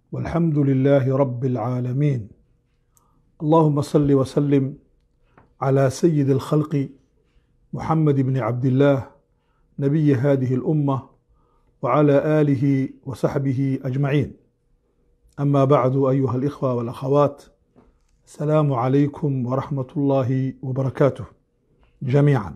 والحمد لله رب العالمين اللهم صل وسلم على سيد الخلق محمد بن عبد الله نبي هذه الامه وعلى اله وصحبه اجمعين اما بعد ايها الاخوه والاخوات السلام عليكم ورحمه الله وبركاته جميعا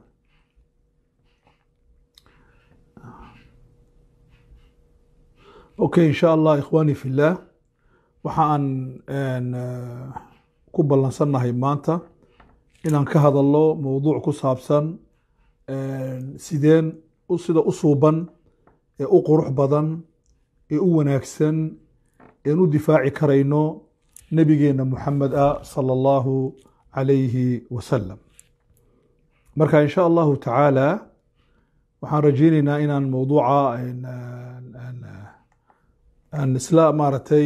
okay insha allah ikhwaani fillaah waxaan ku ballansannahay maanta inaan ka hadalno mowduuc ku saabsan sideen sida u suuban ee u qurux badan ee u wanaagsan een u difaaci karayno nebigeenna muxamed ah sala allahu calayhi wasalam marka insha allahu tacaala waxaan rajeyneynaa inaan mowduuca aan isla maaragtay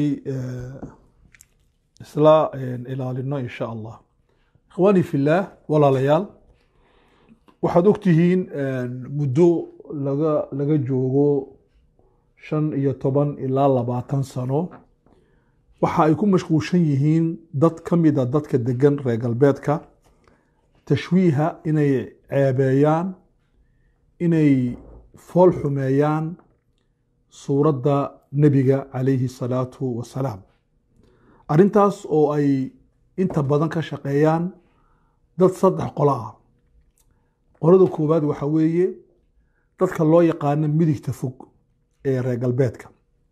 isla ilaalino insha allah ikhwaani fillaah walaalayaal waxaad ogtihiin muddo laga laga joogo shan iyo toban ilaa labaatan sano waxa ay ku mashquulshan yihiin dad ka mida dadka degan reer galbeedka tashwiiha inay ceebeeyaan inay fool xumeeyaan suuradda nebiga calayhi salaatu wasalaam arrintaas oo ay inta badan ka shaqeeyaan dad saddex qolo ah qolada koowaad waxa weeye dadka loo yaqaano midigta fog ee reer galbeedka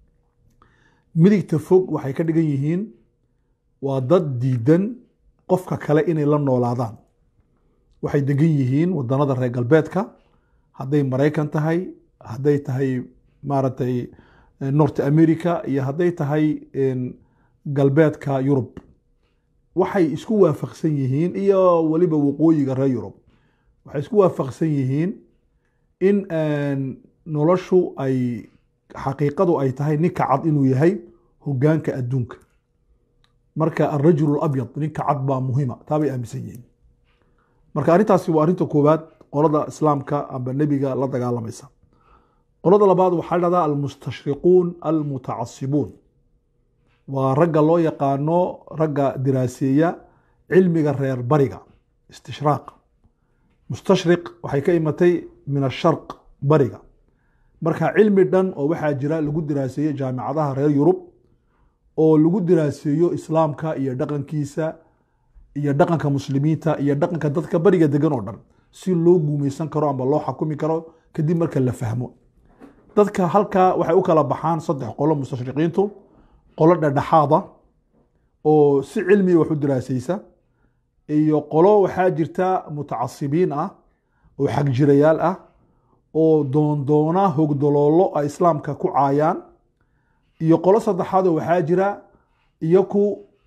midigta fog waxay ka dhigan yihiin waa dad diidan qofka kale inay la noolaadaan waxay degan yihiin wadanada reer galbeedka hadday maraykan tahay hadday tahay maaragtay north america iyo hadday tahay galbeedka yurub waxay isku waafaqsan yihiin iyo weliba waqooyiga reer yurub waxay isku waafaqsan yihiin in noloshu ay xaqiiqadu ay tahay ninka cad inuu yahay hogaanka adduunka marka alrajul abyad ninka cad baa muhima taabay aaminsan yihiin marka arrintaasi waa arrinta koowaad qolada islaamka amba nebiga la dagaalamaysa qolada labaad waxaa dhahdaa almustashriquun almutacasibuun waa ragga loo yaqaano ragga diraaseeya cilmiga reer bariga istishraaq mustashriq waxay ka imatay min asharq bariga marka cilmi dhan oo waxaa jira lagu diraaseeyo jaamicadaha reer yurub oo lagu diraaseeyo islaamka iyo dhaqankiisa iyo dhaqanka muslimiinta iyo dhaqanka dadka bariga degan oo dhan si loo guumeysan karo amba loo xakumi karo kadib marka la fahmo dadka halkaa waxay u kala baxaan saddex qolo mustashriqiintu qolo dhedhexaada oo si cilmiga wax u diraasaysa iyo qolo waxaa jirta mutacasibiin ah oo xagjirayaal ah oo doondoona hogdoloolo ay islaamka ku caayaan iyo qolo saddexaad oo waxaa jira iyaku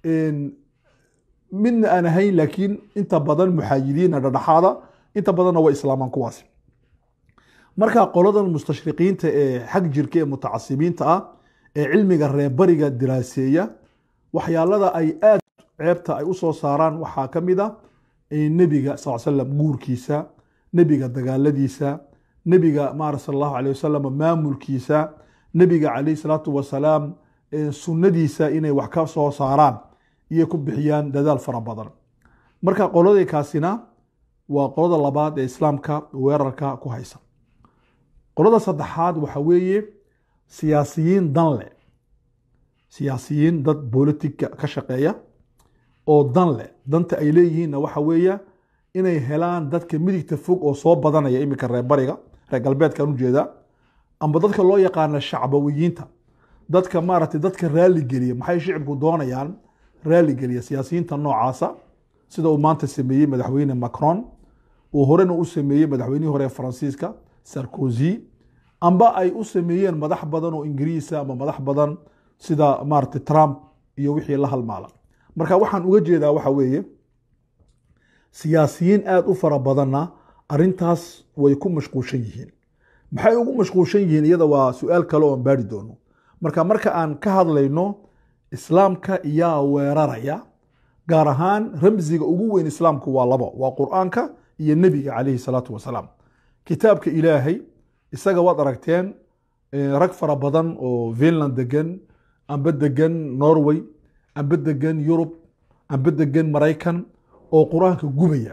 midna aan ahayn laakiin inta badan muxaayidiina dhedhexaada inta badanna waa islaamaan kuwaasi marka qoladan mustashriqiinta ee xag jirka ee mutacasibiinta ah ee cilmiga reerbariga diraaseeya waxyaalada ay aad ceebta ay usoo saaraan waxaa ka mid a nebiga sal slam guurkiisa nebiga dagaaladiisa nebiga maara sal allahu aleh wasalam maamulkiisa nebiga calayh salaatu wasalaam sunnadiisa inay wax ka soo saaraan iyo ku bixiyaan dadaal fara badan marka qoladaykaasina waa qolada labaad ee islaamka weerarka ku haysa qolada saddexaad waxa weeye siyaasiyiin dan leh siyaasiyiin dad bolitika ka shaqeeya oo dan leh danta ay leeyihiinna waxa weeye inay helaan dadka midigta fog oo soo badanaya iminka reer bariga reer galbeedkaan ujeedaa amba dadka loo yaqaana shacbawiyiinta dadka maaragtay dadka raaligeliya maxay shicibku doonayaan raaligeliya siyaasiyiinta noocaasa sida uu maanta sameeyey madaxweyne macron uu horena u sameeyey madaxweynihii hore ee faransiiska sarkozy amba ay u sameeyeen madax badan oo ingiriisa ama madax badan sida maaragtay trump iyo wixii la halmaala marka waxaan uga jeedaa waxa weeye siyaasiyiin aada u fara badanna arrintaas way ku mashquulshan yihiin maxay ugu mashquulshan yihiin iyada waa su-aal kale oon baari doono marka marka aan ka hadlayno islaamka iyaa weeraraya gaar ahaan ramsiga ugu weyn islaamku waa labo waa qur-aanka iyo nebiga calayhi salaatu wasalaam kitaabka ilaahay isaga waad aragteen rag fara badan oo finland degan amba degan norway amba degan yurub amba degan maraykan oo qur-aanka gubaya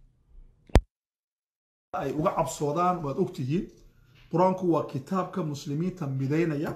ay uga cabsoodaan waad ogtihiin qur-aanku waa kitaabka muslimiinta midaynaya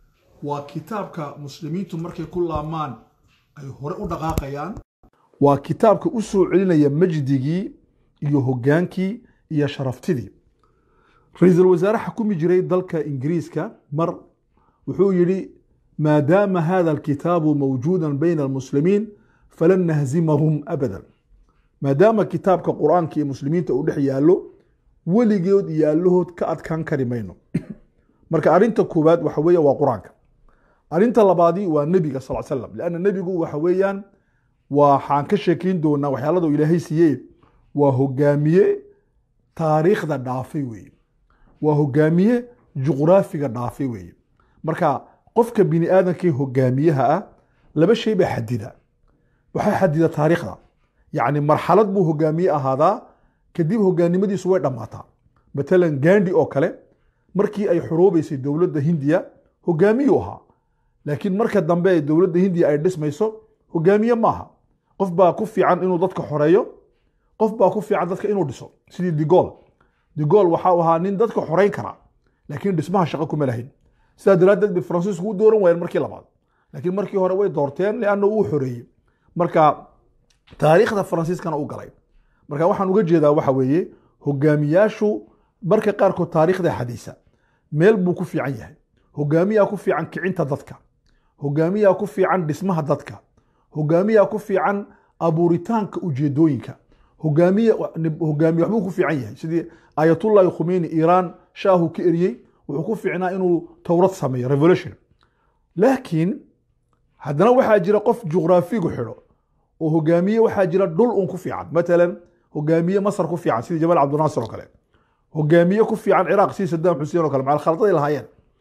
waa kitaabka muslimiintu markay ku laamaan ay hore u dhaqaaqayaan waa kitaabka u soo celinaya majdigii iyo hogaankii iyo sharaftidii ra-iisul wasaare xukumi jiray dalka ingiriiska mar wuxuu yidhi maadaama hada alkitaabu mawjuuda bayna almuslimiin falan nahzimahum abadan maadaama kitaabka qur-aanka iyo muslimiinta uu dhex yaallo weligood iyo allahood ka adkaan kari mayno marka arrinta koowaad waxa weeye waa qur-aanka arrinta labaadi waa nebiga sal slam leanna nebigu waxa weeyaan waxaan ka sheekeyn doonaa waxyaalada uu ilaahay siiyey waa hogaamiye taariikhda dhaafay weeye waa hogaamiye juqraafiga dhaafay weeye marka qofka bini aadamkii hogaamiyaha ah laba shay baa xadida waxaa xadida taariikhda yacni marxalad buu hogaamiye ahaadaa kadib hogaanimadiisu way dhammaataa matalan gandi oo kale markii ay xoroobeysay dowladda hindiya hogaamiyuu ahaa laakiin marka dambe ee dowladda hindiya ay dhismayso hogaamiye maaha qof baa ku fiican inuu dadka xoreeyo qof baa ku fiican dadka inuu dhiso sidii digol digol waxau ahaa nin dadka xoreyn kara laakiin dhismaha shaqo kuma lahayn sidaa daraaddeed bay faransiisku u dooran waayeen markii labaad laakiin markii hore way doorteen lianna uu xoreeyey marka taariikhda faransiiskana u galay marka waxaan uga jeedaa waxa weeye hogaamiyaashu marka qaarkood taariikhda xadiisa meel buu ku fiican yahay hogaamiyaa ku fiican kicinta dadka hogaamiyaa ku fiican dhismaha dadka hogaamiyaa ku fiican abuuritaanka ujeedooyinka hogaamiye hogaamiye waxbuu ku fiican yahay sidii ayatullahi khumeyni iiraan shaahu ka eriyey wuxuu ku fiicnaa inuu towrad sameeyo revolution laakiin haddana waxaa jira qof juqraafigu xidho oo hogaamiye waxaa jira dhul un ku fiican matalan hogaamiye masar ku fiican sidii jamaal cabdinaasir oo kale hogaamiye ku fiican ciraaq sidii sadaam xuseen oo kale macal khaladaday lahaayeen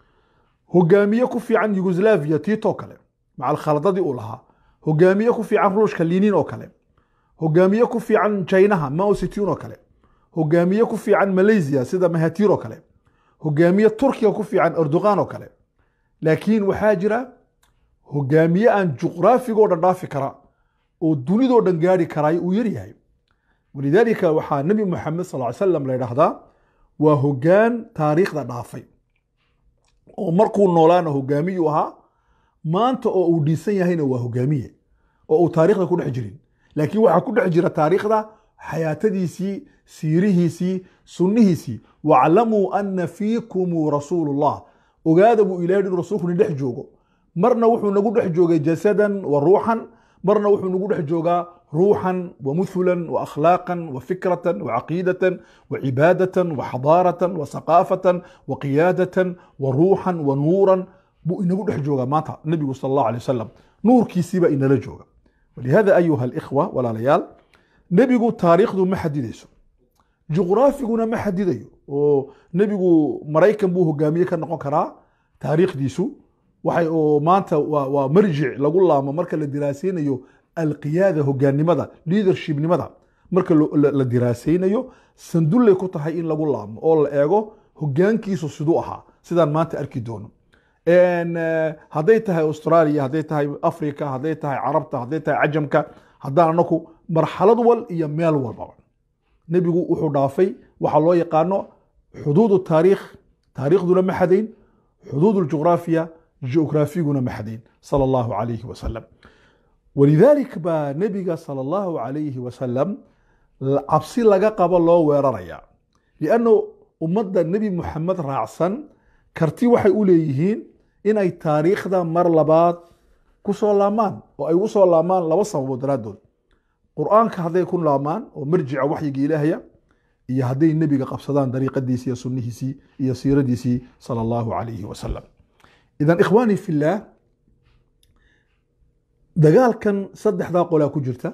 hogaamiye ku fiican yugoslaviya tito kale macal khaladadii uu lahaa hogaamiye ku fiican ruushka linin oo kale hogaamiye ku fiican chinaha mao zedong oo kale hogaamiye ku fiican malaysia sida mahatir oo kale hogaamiye turkiga ku fiican erdogan oo kale laakiin waxaa jira hogaamiye aan juqraafigoo dhan dhaafi kara oo dunidoo dhan gaari karaay uu yaryahay walidaalika waxaa nebi moxamed sal ly slam la yidhaahdaa waa hogaan taariikhda dhaafay oo markuu noolaana hogaamiyuu ahaa maanta oo uu dhiisan yahayna waa hogaamiye oo uu taarikhda ku dhex jirin laakiin waxaa ku dhex jira taariikhda xayaatadiisii siirihiisii sunnihiisii waclamuu ana fiikumuu rasuulullah ogaada buu ilahay inuu rasuulku ni dhex joogo marna wuxuu nagu dhex joogay jasadan wa ruuxan marna wuxuu nagu dhex joogaa ruuxan wa muhulan wa akhlaaqan wa fikratan wa caqiidatan wa cibaadatan wa xadaaratan wa saqaafatan wa qiyaadatan wa ruuxan wa nuuran buu inagu dhex joogaa maanta nebigu sal allahu alay wasalam nuurkiisiibaa inala jooga walihada ayuha alikhwa walaalayaal nebigu taariikhdu ma xadidayso juqraafiguna ma xadidayo oo nebigu maraykan buu hogaamiye ka noqon karaa taariikhdiisu waxay oo maanta waa waa marjic lagu laamo marka la diraaseynayo alqiyaada hogaannimada leadershipnimada marka la diraaseynayo sandullay ku tahay in lagu laamo oo la eego hogaankiisu siduu ahaa sidaan maanta arki doono hadday tahay australia hadday tahay africa hadday tahay carabta hadday tahay cajamka haddaan anaku marxalad wal iyo meel walbaba nebigu wuxuu dhaafay waxaa loo yaqaano xuduud taariikh taariikhduna ma xadayn xuduud juqraafiya juqraafiguna ma xadayn sala allahu calayhi wasalam walidalik baa nebiga sala allahu calayhi wasalam cabsi laga qabo loo weeraraya lianno ummadda nebi muxamed raacsan karti waxay u leeyihiin inay taariikhda mar labaad ku soo laamaan oo ay ugu soo laamaan laba sababood daraaddood qur-aanka hadday ku laamaan oo marjica waxyiga ilaahaya iyo hadday nebiga qabsadaan dariiqadiisii iyo sunnihiisii iyo siiradiisii sala allahu calayhi wasalam idan ikhwaani fillaah dagaalkan saddexdaa qolaa ku jirta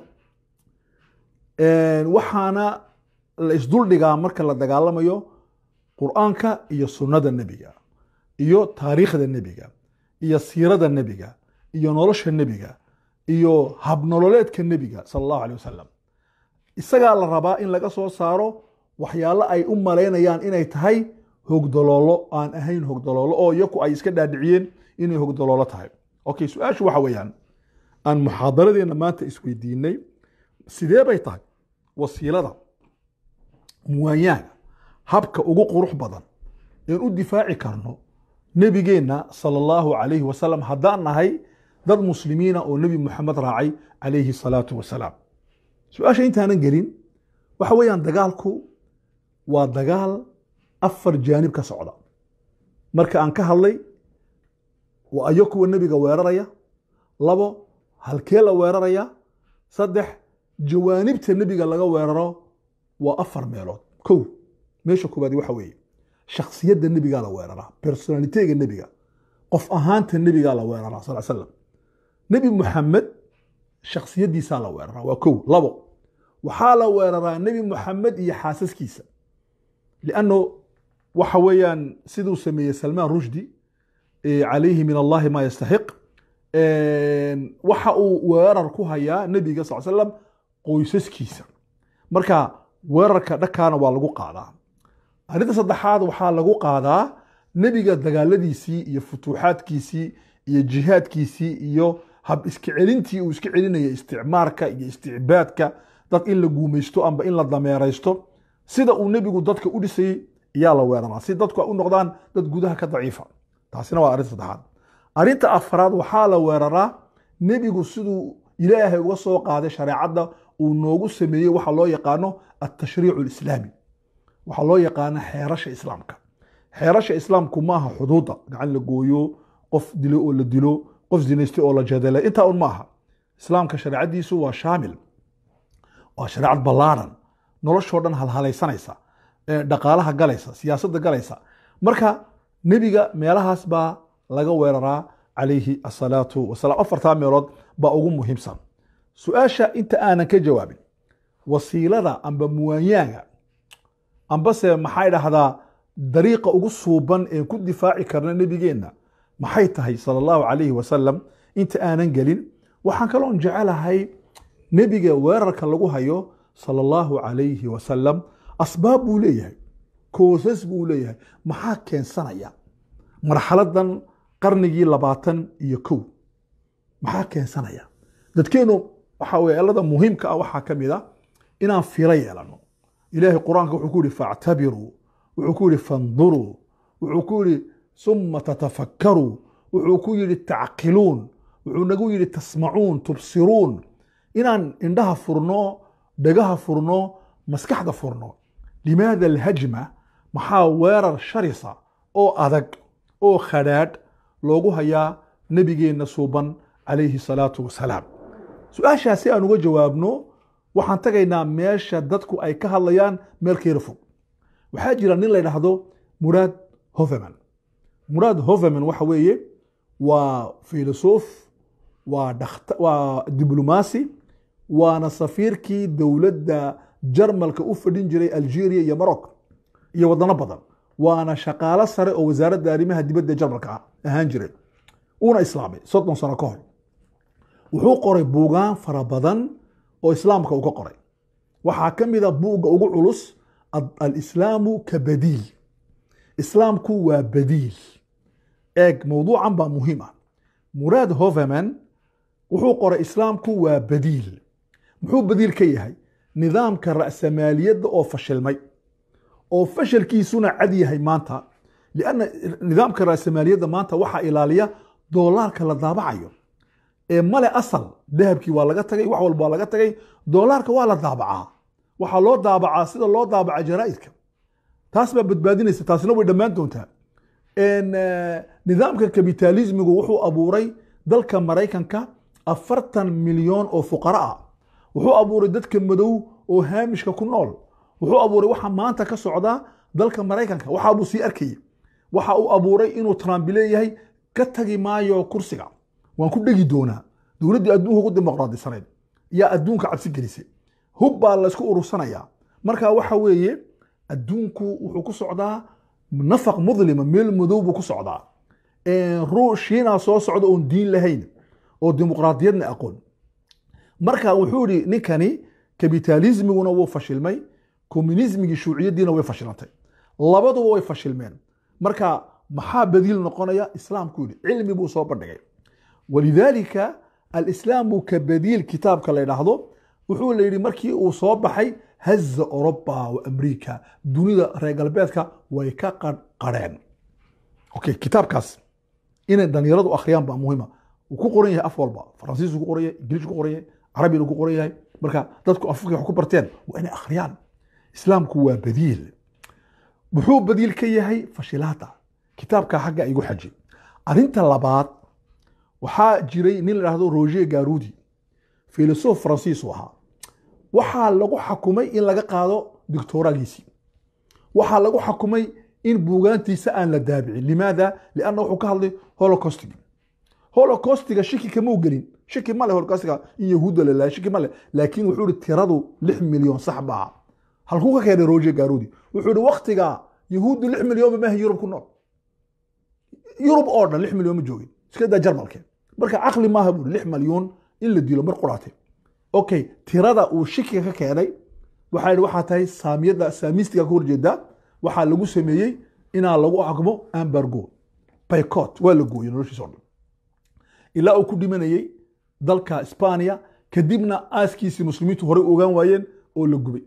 waxaana la isduldhigaa marka la dagaalamayo qur-aanka iyo sunnada nebiga iyo taariikhda nebiga iyo siirada nebiga iyo nolosha nebiga iyo habnololeedka nebiga sala allahu alay wasalam isagaa la rabaa in laga soo saaro waxyaalo ay u malaynayaan inay tahay hogdoloolo aan ahayn hogdoloolo oo iyaku ay iska dhaadhiciyeen inay hogdoloolo tahay okay su-aashu waxa weeyaan aan muxaadaradeenna maanta isweydiinay sidee bay tahay wasiilada muwaayaaga habka ugu qurux badan een u difaaci karno nebigeenna sala allahu calayhi wasalam haddaan nahay dad muslimiina oo nebi moxamed raacay calayhi salaatu wasalaam su-aasha intaanan gelin waxa weeyaan dagaalku waa dagaal afar jaanib ka socda marka aan ka hadlay waa ayo kuwa nebiga weeraraya labo halkee la weeraraya saddex jawaanibta nebiga laga weeraro waa afar meelood kow meesha koobaadi waxa weeye shaksiyadda nebigaa la weeraraa personalitega nebiga qof ahaanta nebigaa la weeraraa sal slam nebi muxamed shaksiyaddiisaa la weeraraa waa kow labo waxaa la weeraraa nebi muxamed iyo xaasaskiisa lianno waxa weeyaan siduu sameeyey salmaan rushdi calayhi min allahi ma yastaxiq waxa uu weerar ku hayaa nebiga sal slam qoysaskiisa marka weerarka dhakaana waa lagu qaadaa arrinta saddexaad waxaa lagu qaadaa nebiga dagaaladiisii iyo futuuxaadkiisii iyo jihaadkiisii iyo hab iska celintii uu iska celinaya isticmaarka iyo isticbaadka dad in la guumaysto amba in la dameeraysto sida uu nebigu dadka u dhisayey ayaa la weeraraa si dadku ay u noqdaan dad gudaha ka daciifa taasina waa arrinta saddexaad arrinta afraad waxaa la weeraraa nebigu siduu ilaahay uga soo qaaday shareecadda uu noogu sameeyey waxa loo yaqaano altashriicu alislaami waxaa loo yaqaana xeerasha islaamka xeerasha islaamku maaha xuduudda gacan la gooyo qof dilo oo la dilo qof zinaystay oo la jadala intaa un maaha islaamka shareecadiisu waa shaamil waa shareecad ballaaran noloshoo dhan halhalaysanaysa dhaqaalaha galaysa siyaasadda galaysa marka nebiga meelahaas baa laga weeraraa calayhi asalaatu wasalaam afartaa meelood baa ugu muhiimsan su-aasha inta aanan ka jawaabin wasiilada amba muwaanyaaga ambase maxay dhahdaa dariiqa ugu suuban een ku difaaci karna nebigeenna maxay tahay sala allahu calayhi wasalam inta aanan gelin waxaan kaloon jecelahay nebiga weerarka lagu hayo sala allahu calayhi wasalam asbaab buu leeyahay koosas buu leeyahay maxaa keensanaya marxaladan qarnigii labaatan iyo kow maxaa keensanaya dadkeennu waxa weye elada muhiimka ah waxaa ka mid a inaan firo yeelano ilaahay qur-aanka wuxuu ku yihi factabiruu wuxuu ku yihi fanduruu wuxuu ku yihi suma tatafakkaruu wuxuu ku yihi tacqiluun wuxuu nagu yihi tasmacuun tubsiruun inaan indhaha furno dhagaha furno maskaxda furno limaada alhajma maxaa weerar sharisa oo adag oo khadhaadh loogu hayaa nebigeenna suuban calayhi salaatu wasalaam su-aashaas si aan uga jawaabno waxaan tagaynaa meesha dadku ay ka hadlayaan meel keera fog waxaa jira nin la ydhaahdo muraad hoveman muraad hoveman waxa weeye waa filosof waa waa diblomaasi waana safiirkii dowladda jarmalka u fadhin jiray algeria iyo morocco iyo wadano badan waana shaqaalo sare oo wasaaradda arrimaha dibadda jarmalka ahaan jiray uuna islaamay soddon sano ka hor wuxuu qoray buugaan fara badan oo islaamka uu ka qoray waxaa ka mid a buugga ugu culus alislaamu ka badiil islaamku waa badiil eeg mowduucan baa muhiim ah muraad hoveman wuxuu qoray islaamku waa badiil muxuu badiil ka yahay nidaamka ra'samaaliyadda oo fashilmay oo fashalkiisuna cad yahay maanta lianna nidaamka ra'samaaliyadda maanta waxaa ilaaliya doolaarka la daabacayo ee male asal dahabkii waa laga tagay wax walba waa laga tagay doolaarka waa la daabacaa waxaa loo daabacaa sida loo daabaca jaraa'idka taas baa badbaadinaysa taasina way dhammaan doontaa nidaamka kapitalismigu wuxuu abuuray dalka maraykanka afartan milyan oo fuqara ah wuxuu abuuray dadka madow oo haamishka ku nool wuxuu abuuray waxa maanta ka socda dalka maraykanka waxaabuu sii arkayay waxa uu abuuray inuu trump leeyahay ka tagi maayo kursiga waan ku dhegi doonaa dowladdii adduunka ugu dimuqraadisanayd yaa adduunka cabsi gelisay hub baa laysku urursanayaa marka waxa weeye adduunku wuxuu ku socdaa nafaq mudlima meel madow buu ku socdaa shiinaa soo socda oon diin lahayn oo dimuqraadiyadna aqoon marka wuxuu yihi ninkani kapitalismiguna wuu fashilmay communismigii shuuciyadiina way fashilantay labaduba way fashilmeen marka maxaa badiil noqonaya islaamku yidhi cilmi buu soo bandhigay walidaalika alislaamu ka badiil kitaabka la yidhaahdo wuxuu la yidhi markii uu soo baxay haza oroba wa amriika dunida reer galbeedka way ka qarqareen okay kitaabkaas inay dhalinyaradu akhriyaan baa muhiima wuu ku qoran yahay af walba faransiisku ku qoran yahay ingiliisku ku qoran yahay carabina ku qoran yahay marka dadku afafkii wax ku barteen waa inay akhriyaan islaamku waa badiil muxuu badiil ka yahay fashilaada kitaabka xagga igu xaji arrinta labaad waxaa jiray nin la dhahdo roger garudi filosof faransiis u ahaa waxaa lagu xakumay in laga qaado doctoragiisii waxaa lagu xakumay in buugaantiisa aan la daabicin limaada lianna wuxuu ka hadlay holocaustig holocastiga shiki kamau gelin shiki male holocastiga in yahuudda la laayay shiki male laakiin wuxuu ihi tiradu lix milyan sax baa halkuu ka keenay roger garudi wuxuu ihi waktiga yahuuddu lix milyanba maaha yurub ku nool yurub oo dhan lix milyan ma joogin iska daa jarmalke marka caqli maaha buuri lix malyuun in la dilo mar quraatay okay tirada uu shikiga ka keenay waxaa yidhi waxaa tahay saamiyada saamistiga ka horjeeda waxaa lagu sameeyey inaa lagu xukmo ambargo baycot waa la gooyey noloshiisa o dhan ilaa uu ku dhimanayey dalka isbaniya kadibna aaskiisii muslimiintu horey ogaan waayeen oo la gubay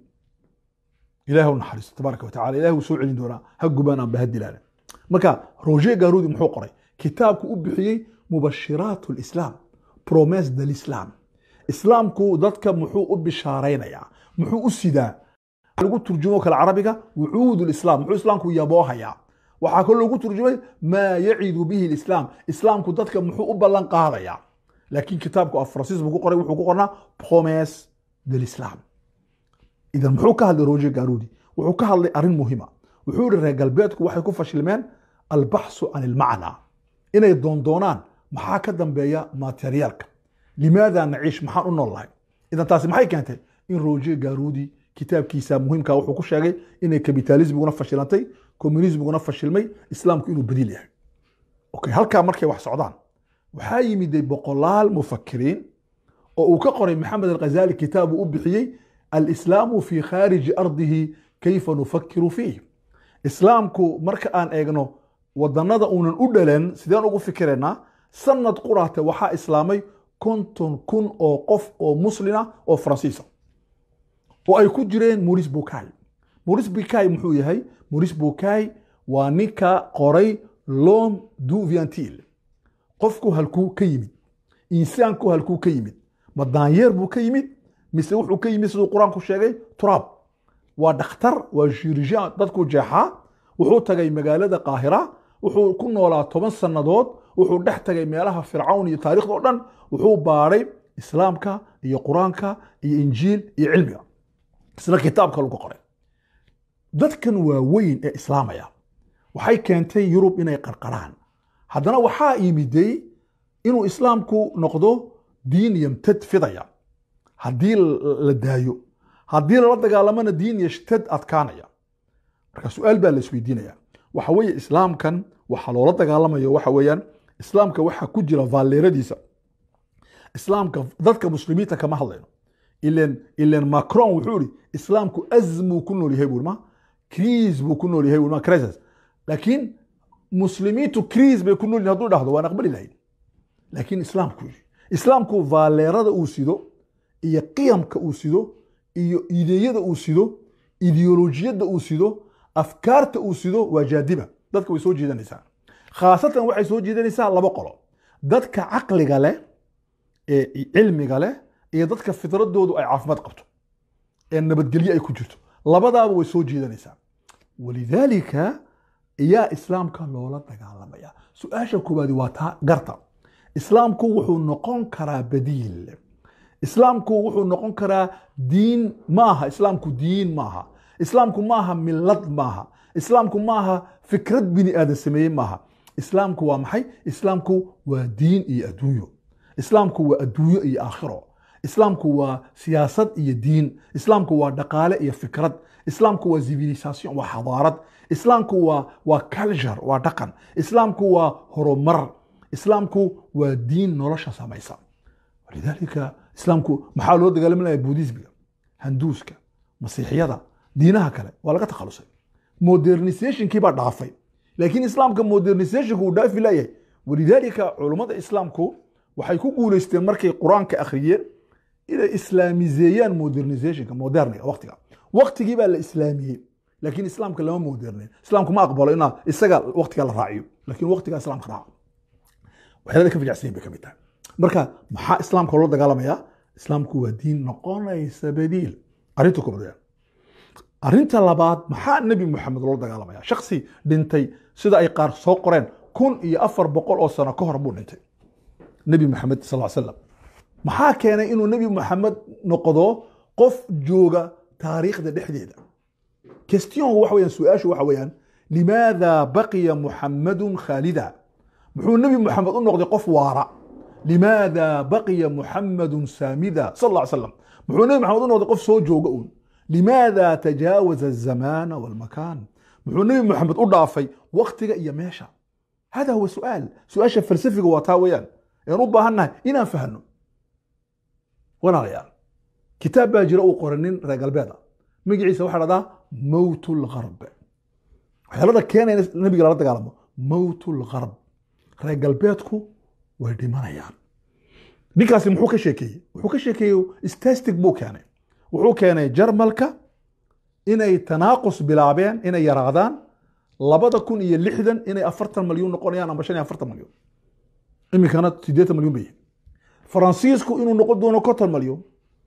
ilaah u naxariisto tabaaraka watacala ilahi wuu soo celin doonaa ha gubaan aan baha dilaan marka roger garudi muxuu qoray kitaabku u bixiyey mubashiraat lislaam promes de lislam islaamku dadka muxuu u bishaaraynayaa muxuu u sidaa lagu turjumo kale carabiga wucuud lislaam muxuu islaamku yaboohayaa waxaa kaloo lagu turjumay maa yacidu bihi lislaam islaamku dadka muxuu u ballan qaadayaa laakiin kitaabku af faransiis buu ku qoray wuxuu ku qornaa promes de lislam idan muxuu ka hadlay roger garudi wuxuu ka hadlay arrin muhima wuxuu yihi reer galbeedku waxay ku fashilmeen albaxsu can ilmacnaa inay doondoonaan maxaa ka dambeeya materiyaalka limaada naciish maxaan u nool lahay idan taasi maxay keentay in roger garudi kitaabkiisa muhiimka wuxuu ku sheegay inay kapitalismiguna fashilantay communismiguna fashilmay islaamku inuu badiil yahay okay halkaa markay wax socdaan waxaa yimiday boqolaal mufakiriin oo uu ka qoray maxamed alghazali kitaab uu u bixiyey alislaamu fi khaariji ardihi kayfa nufakiru fiih islaamku marka aan eegno wadanada uunan u dhalan sideen ugu fikiraynaa sanad quraate waxaa islaamay konton kun oo qof oo muslina oo faransiisa oo ay ku jireen maurice bucay maurice bucay muxuu yahay maurice bucay waa ninka qoray lom du viantil qofku halkuu ka yimid insaanku halkuu ka yimid ma daanyeer buu ka yimid mise wuxuu ka yimid siduu qur-aanku sheegay turaab waa dhakhtar waa shirijan dadku jeexaa wuxuu tagay magaalada qaahira wuxuu ku noolaa toban sannadood wuxuu dhex tagay meelaha fircawn iyo taarikhda o dhan wuxuu baaray islaamka iyo qur-aanka iyo injiil iyo cilmiga isna kitaabka lagu qoray dadkan waaweyn ee islaamaya waxay keentay yurub inay qarqaraan haddana waxaa yimiday inuu islaamku noqdo diin yamtad fidaya haddii la daayo haddii lala dagaalamana diin yashtad adkaanaya marka su-aal baa la isweydiinaya waxa weeye islaamkan waxa loola dagaalamayo waxa weeyaan islaamka waxaa ku jira vaalleeradiisa islaamka dadka muslimiinta kama hadlayno ilen ilen macron wuxuu ihi islaamku azmuu ku nool yahay buuri ma criis buu ku nool yahay buuri ma crisis laakiin muslimiintu criis bay ku nool yihin hadduu dhahdo waan aqbali lahayn laakiin islaamku yidhi islaamku vaalleerada uu sido iyo qiyamka uu sido iyo ideeyada uu sido ideolojiyadda uu sido afkaarta uu sido waa jaadiba dadka way soo jiidanaysaa khaasatan waxay soo jiidanaysaa laba qolo dadka caqliga leh ee cilmiga leh iyo dadka fitradoodu ay caafimaad qabto ee nabadgelyo ay ku jirto labadaaba way soo jiidanaysaa walidaalika ayaa islaamka loola dagaalamaya su-aasha koowaadi waa taa garta islaamku wuxuu noqon karaa badiil islaamku wuxuu noqon karaa diin maaha islaamku diin maaha islaamku maaha milad maaha islaamku maaha fikrad bini aadan sameeyey maaha islaamku waa maxay islaamku waa diin iyo adduunyo islaamku waa adduunyo iyo aakhiro islaamku waa siyaasad iyo diin islaamku waa dhaqaale iyo fikrad islaamku waa civilisation waa xadaarad islaamku waa waa culture waa dhaqan islaamku waa horumar islaamku waa diin nolosha samaysa walidaalika islaamku maxaa loo dagaalamanaya buudismiga handuuska masiixiyada diinaha kale waa laga takhalusay modernisationkii baa dhaafay laakiin islaamka modernisationku uu dhaafi layahay walidaalika culummada islaamku waxay ku guuleysteen markay qur-aanka akhriyeen inay islaamizeeyaan modernizationka moderniga waqtiga waqtigii baa la islaamiyey laakiin islaamka lama moderneyn islaamku ma aqbalo inaa isaga waqtiga la raaciyo laakiin waqtigaa islaamka raaco waxyaalada ka fajacsan bay ka mid tahay marka maxaa islaamka loola dagaalamayaa islaamku waa diin noqonaysa badiil arrinta koobaad weeyaan arrinta labaad maxaa nebi moxamed loola dagaalamaya shaksi dhintay sida ay qaar soo qoreen kun iyo afar boqol oo sano ka hor buu dhintay nebi moxamed sal ll slam maxaa keenay inuu nebi moxamed noqdo qof jooga taariikhda dhexdeeda question waxa weeyaan su-aashu waxa weeyaan limaada baqiya muxamadun khaalida muxuu nebi moxamed u noqday qof waara limaada baqiya muxamadun saamida sal lla slam muxuu nebi moxamed u noqday qof soo jooga uun limaada tajaawaza azamaana walmakaan muxuu nebi moxamed u dhaafay waqtiga iyo meesha hada huwa su'aal su-aasha falsafiga waa taa weeyaan aan u baahannahay inaan fahno walaalayaal kitaab baa jira uu qoray nin reer galbeed ah magaciisa waxaa dhahdaa mowt lgarb waxyaalada keenaya in nabiga lala dagaalamo mowt lgarb reer galbeedku way dhimanayaan ninkaasi muxuu ka sheekeeyey wuxuu ka sheekeeyey stastic buu keenay wuxuu keenay jarmalka inay tanaaqus bilaabeen inay yaraadaan labada kun iyo lixdan inay afartan malyuun noqonayaan amba shan iyo afartan malyuun iminkana siddeetan malyuun bay yihiin faransiisku inuu noqon doono konton malyuun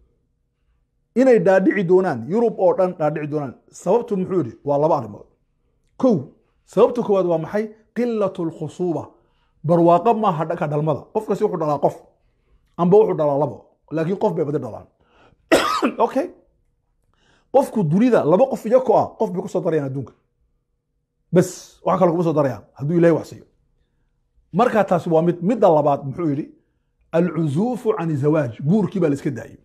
inay dhaadhici doonaan yurub oo dhan dhaadhici doonaan sababtu muxuu yidhi waa laba arrimood kow sababta koowaad waa maxay qilatu lkhusuuba barwaaqo maaha dhanka dhalmada qofkasi wuxuu dhalaa qof amba wuxuu dhalaa labo laakiin qof bay badi dhalaan okay qofku dunida laba qof iyako ah qof bay kusoo darayaan adduunka bes wax kale kuma soo darayaan hadduu ilahay wax siiyo marka taasi waa mid midda labaad muxuu yidhi alcuzuufu can zawaaj guurkii baa la iska daayey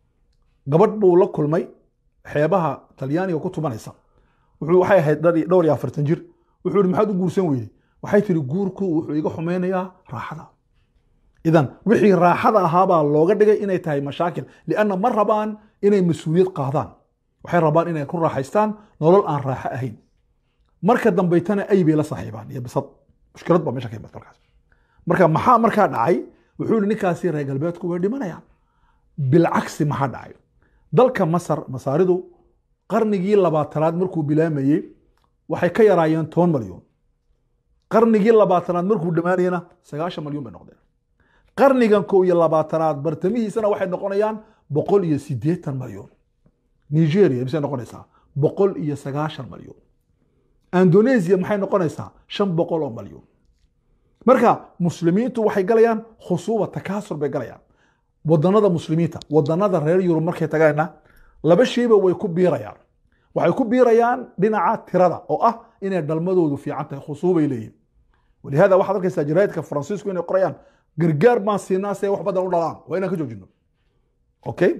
gabadh buu la kulmay xeebaha talyaaniga ku tumanaysa wuxuu waxay ahayd dhowr iyo afartan jir wuxuu yidhi maxaad u guursan weyday waxay tiri guurku wuxuu iga xumeynayaa raaxada idan wixii raaxada ahaabaa looga dhigay inay tahay mashaakil lianna ma rabaan inay mas-uuliyad qaadaan waxay rabaan inay ku raaxaystaan nolol aan raaxo ahayn marka dambaytana ay bay la saaxiibaan iyo bisad mushkilad baa meesha ka imad markaas marka maxaa markaa dhacay wuxuu yihi ninkaasi reer galbeedku way dhimanayaan bilcagsi maxaa dhacay dalka masar masaaridu qarnigii labaatanaad markuu bilaamayey waxay ka yaraayeen toban malyuun qarnigii labaatanaad markuu dhammaanayena sagaashan malyuun bay noqdeen qarnigan kow iyo labaatanaad bartamihiisana waxay noqonayaan boqol iyo siddeetan malyuun nigeria misay noqonaysaa boqol iyo sagaashan malyuun indonesia maxay noqonaysaa shan boqol oo malyuun marka muslimiintu waxay galayaan khusuuba takaasur bay galayaan wadanada muslimiinta wadanada reer yurub markay tagayna laba shayba way ku biirayaan waxay ku biirayaan dhinaca tirada oo ah inay dhalmadoodu fiican tahay khusuubay leeyihin walihada waxaad arkaysaa jaraa'idka faransiisku inay qorayaan gargaar baan siinaa si ay wax badan u dhalaan waa inaan ka joojino okay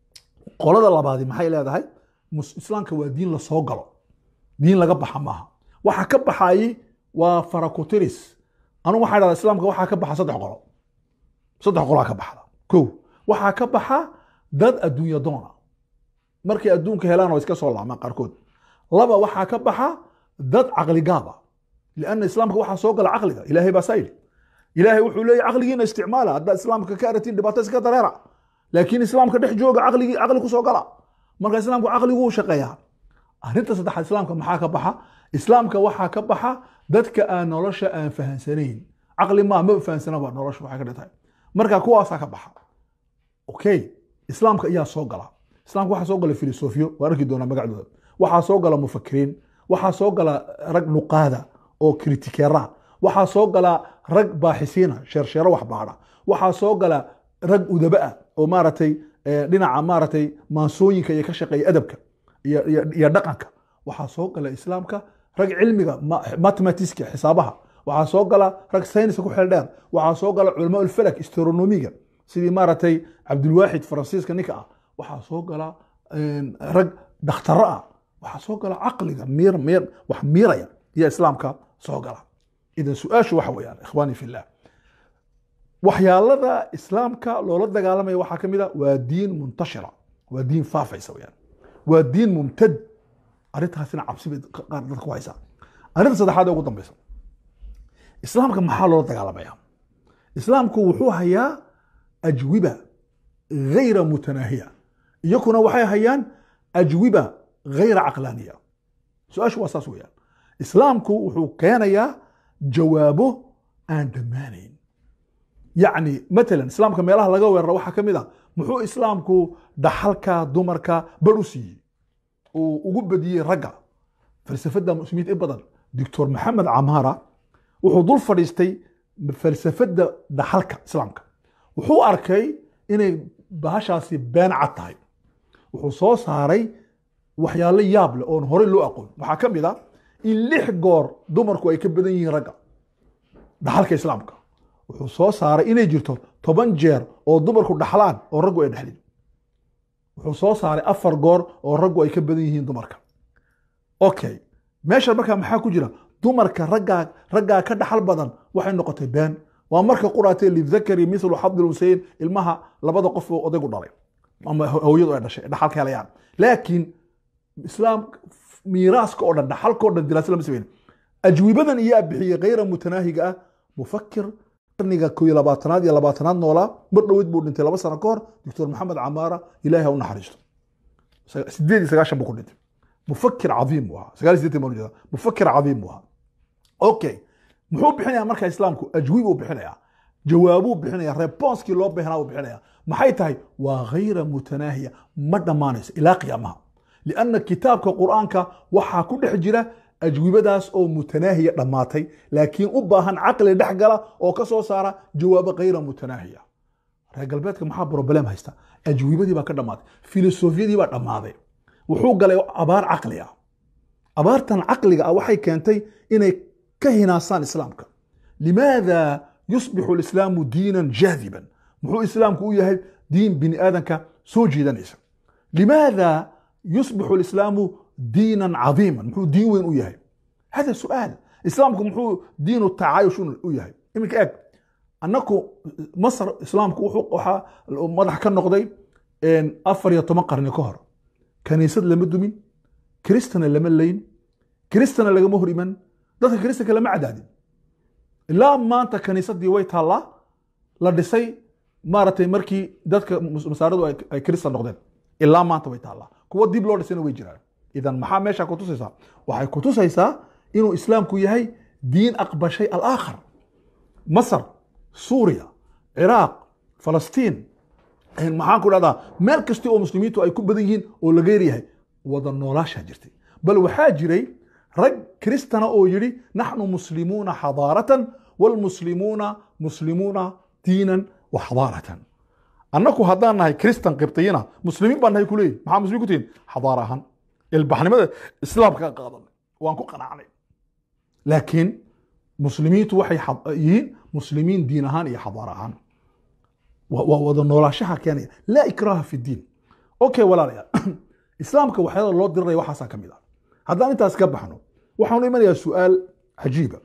qolada labaadi maxay leedahay islaamka waa diin la soo galo diin laga baxa maaha waxa ka baxayi waa farakotiris anu waxaa dhahdaa islaamka waxaa ka baxa saddex qolo saddex qolaa ka baxda kow waxaa ka baxa dad adduunya doona markay adduunka helaan oo iska soo laamaan qaarkood laba waxaa ka baxa dad caqli gaaba lianna islaamka waxaa soo gala caqliga ilaahay baa saa yidhi ilaahay wuxuu leeyahy caqligiina isticmaala haddaad islaamka ka aratiin dhibaato iska dareera laakiin islaamka dhex jooga caqligii caqli kusoo gala marka islaamku caqliguu shaqeeyaa arrinta saddexaad islaamka maxaa ka baxa islaamka waxaa ka baxa dadka aan nolosha aan fahansanayn caqli maa ma fahansanaba nolosha waxay ka dhigtahay marka kuwaasaa ka baxa okay islaamka ayaa soo gala islaamka waxaa soo gala filosofiyo waan arki doonaa magacdooda waxaa soo gala mufakiriin waxaa soo gala rag nuqaada oo kritikeera waxaa soo gala rag baaxisiina sheersheero wax baadha waxaa soo gala rag udaba ah oo maaragtay dhinaca maaragtay maansooyinka iyo ka shaqeeya adabka iyo dhaqanka waxaa soo gala islaamka rag cilmiga mathematiska xisaabaha waxaa soo gala rag sayniska ku xeel dheer waxaa soo gala culamaa ulfalak astronomiga sidii maaragtay cabdulwaaxid faransiiska ninka ah waxaa soo gala rag dakhtaro ah waxaa soo gala caqliga miir miir wax miiraya iyo islaamka soo gala idan su-aashu waxa weeyaan ikhwaani fillah waxyaalada islaamka loola dagaalamaya waxaa ka mid a waa diin muntashira waa diin faafaysa weyaan waa diin mumtad arrintaasina cabsi bay qaar dadka ku haysaa arrinta saddexaad ee ugu dambeysa islaamka maxaa loola dagaalamaya islaamku wuxuu hayaa ajwiba gayra mutanaahiya iyakuna waxay hayaan ajwiba gayra caqlaaniya su-aashu waa saas weeyaan islaamku wuxuu keenayaa jawaabo aan dhammaanayn yacni matalan islaamka meelaha laga weeraro waxaa ka mid ah muxuu islaamku dhaxalka dumarka bar u siiyey uu ugu badiyey ragga falsafadda muslimiinta in badan doctor maxamed camaara wuxuu dul fadhiistay falsafadda dhaxalka islaamka wuxuu arkay inay bahashaasi been cad tahay wuxuu soo saaray waxyaalo yaab leh oon horey loo aqoon waxaa ka mid a in lix goor dumarku ay ka badan yihiin ragga dhaxalka islaamka wuxuu soo saaray inay jirto toban jeer oo dumarku dhaxlaan oo raggu ay dhexlin wuxuu soo saaray afar goor oo raggu ay ka badan yihiin dumarka okay meesha markaa maxaa ku jira dumarka raggaa raggaa ka dhaxal badan waxay noqotay been waa marka quraatee lidakari mithlu xabdil huseyn ilmaha labada qof oo odaygu dhalay ama hooyadu ay dhashay dhaxalka helayaan laakiin islaam miiraaska oo dhan dhaxalka o dhan diraasa lama sameyn ajwibadan iyaa bixiyey kayra mutanaahiga ah mufakir qarniga koo iyo labaatanaad iyo labaatanaad noolaa mar dhowed buu dhintay laba sano ka hor doctor maxamed camaara ilaahi ha u naxariisto sideed iyo sagaashan buu ku dhintay mufakir cadiim buu ahaa sagaal iyo sideetan baan ujeedaa mufakir cadiim buu ahaa okay muxuu bixinayaa marka islaamku ajwiib uu bixinayaa jawaabuu bixinaya responskii loo baahnaa uu bixinaya maxay tahay waa gayra mutanaahiya ma dhammaanayso ilaa qiyaamaha lianna kitaabka qur'aanka waxaa ku dhex jira ajwibadaas oo mutanaahiya dhammaatay laakiin u baahan caqli dhex gala oo ka soo saara jawaabo kayra mutanaahiya reer galbeedka maxaa broblem haysta ajwibadii baa ka dhammaatay filosofiyadii baa dhammaaday wuxuu galay abaar caqli ah abaartan caqliga ah waxay keentay inay ka hinaasaan islaamka limaada yusbixu lislaamu diinan jaadiban muxuu islaamku u yahay diin bini aadanka soo jiidanaysa limaada yusbixu lislaamu diinan cadiiman muxuu diin weyn u yahay hada su'aal islaamku muxuu diinu tacaayush u yahay iminka eeg annaku masr islaamku wuxuu waxaa madax ka noqday afar iyo toban qarni ka hor kaniisad lama dumin kiristana lama layn kiristana lagama hor iman dadka kiristanka lama cadaadin ilaa maanta kaniisadii way taallaa la dhisay maaragtay markii dadka masaaradu ay kiristan noqdeen ilaa maanta way taallaa kuwa dib loo dhisayna way jiraan idan maxaa meesha kutusaysaa waxay kutusaysaa inuu islaamku yahay diin aqbashay alaakhar masar suuriya ciraaq falastiin maxaan ku dhahdaa meel kasta oo muslimiintu ay ku badan yihiin oo laga yaryahay wada noolaashaa jirtay bal waxaa jiray rag kristana oo yidhi naxnu muslimuuna xadaaratan waalmuslimuuna muslimuuna diinan wa xadaaratan annaku haddaan nahay kristan qibtiyina muslimiin baan nahay kuleeyihin maxaa muslimiin ku tihin xadaara ahaan ilbaxnimada islaamka qaadanay waan ku qanacnay laakiin muslimiintu waxay yihiin muslimiin diin ahaan iyo xadaara ahaan waa wada noolaashaha keenaya laa ikraha fi diin okay walaalayaal islaamka waxyaala loo diriraya waxaasaa ka mid ah haddaan intaas ka baxno waxaanu imanayaa su'aal cajiiba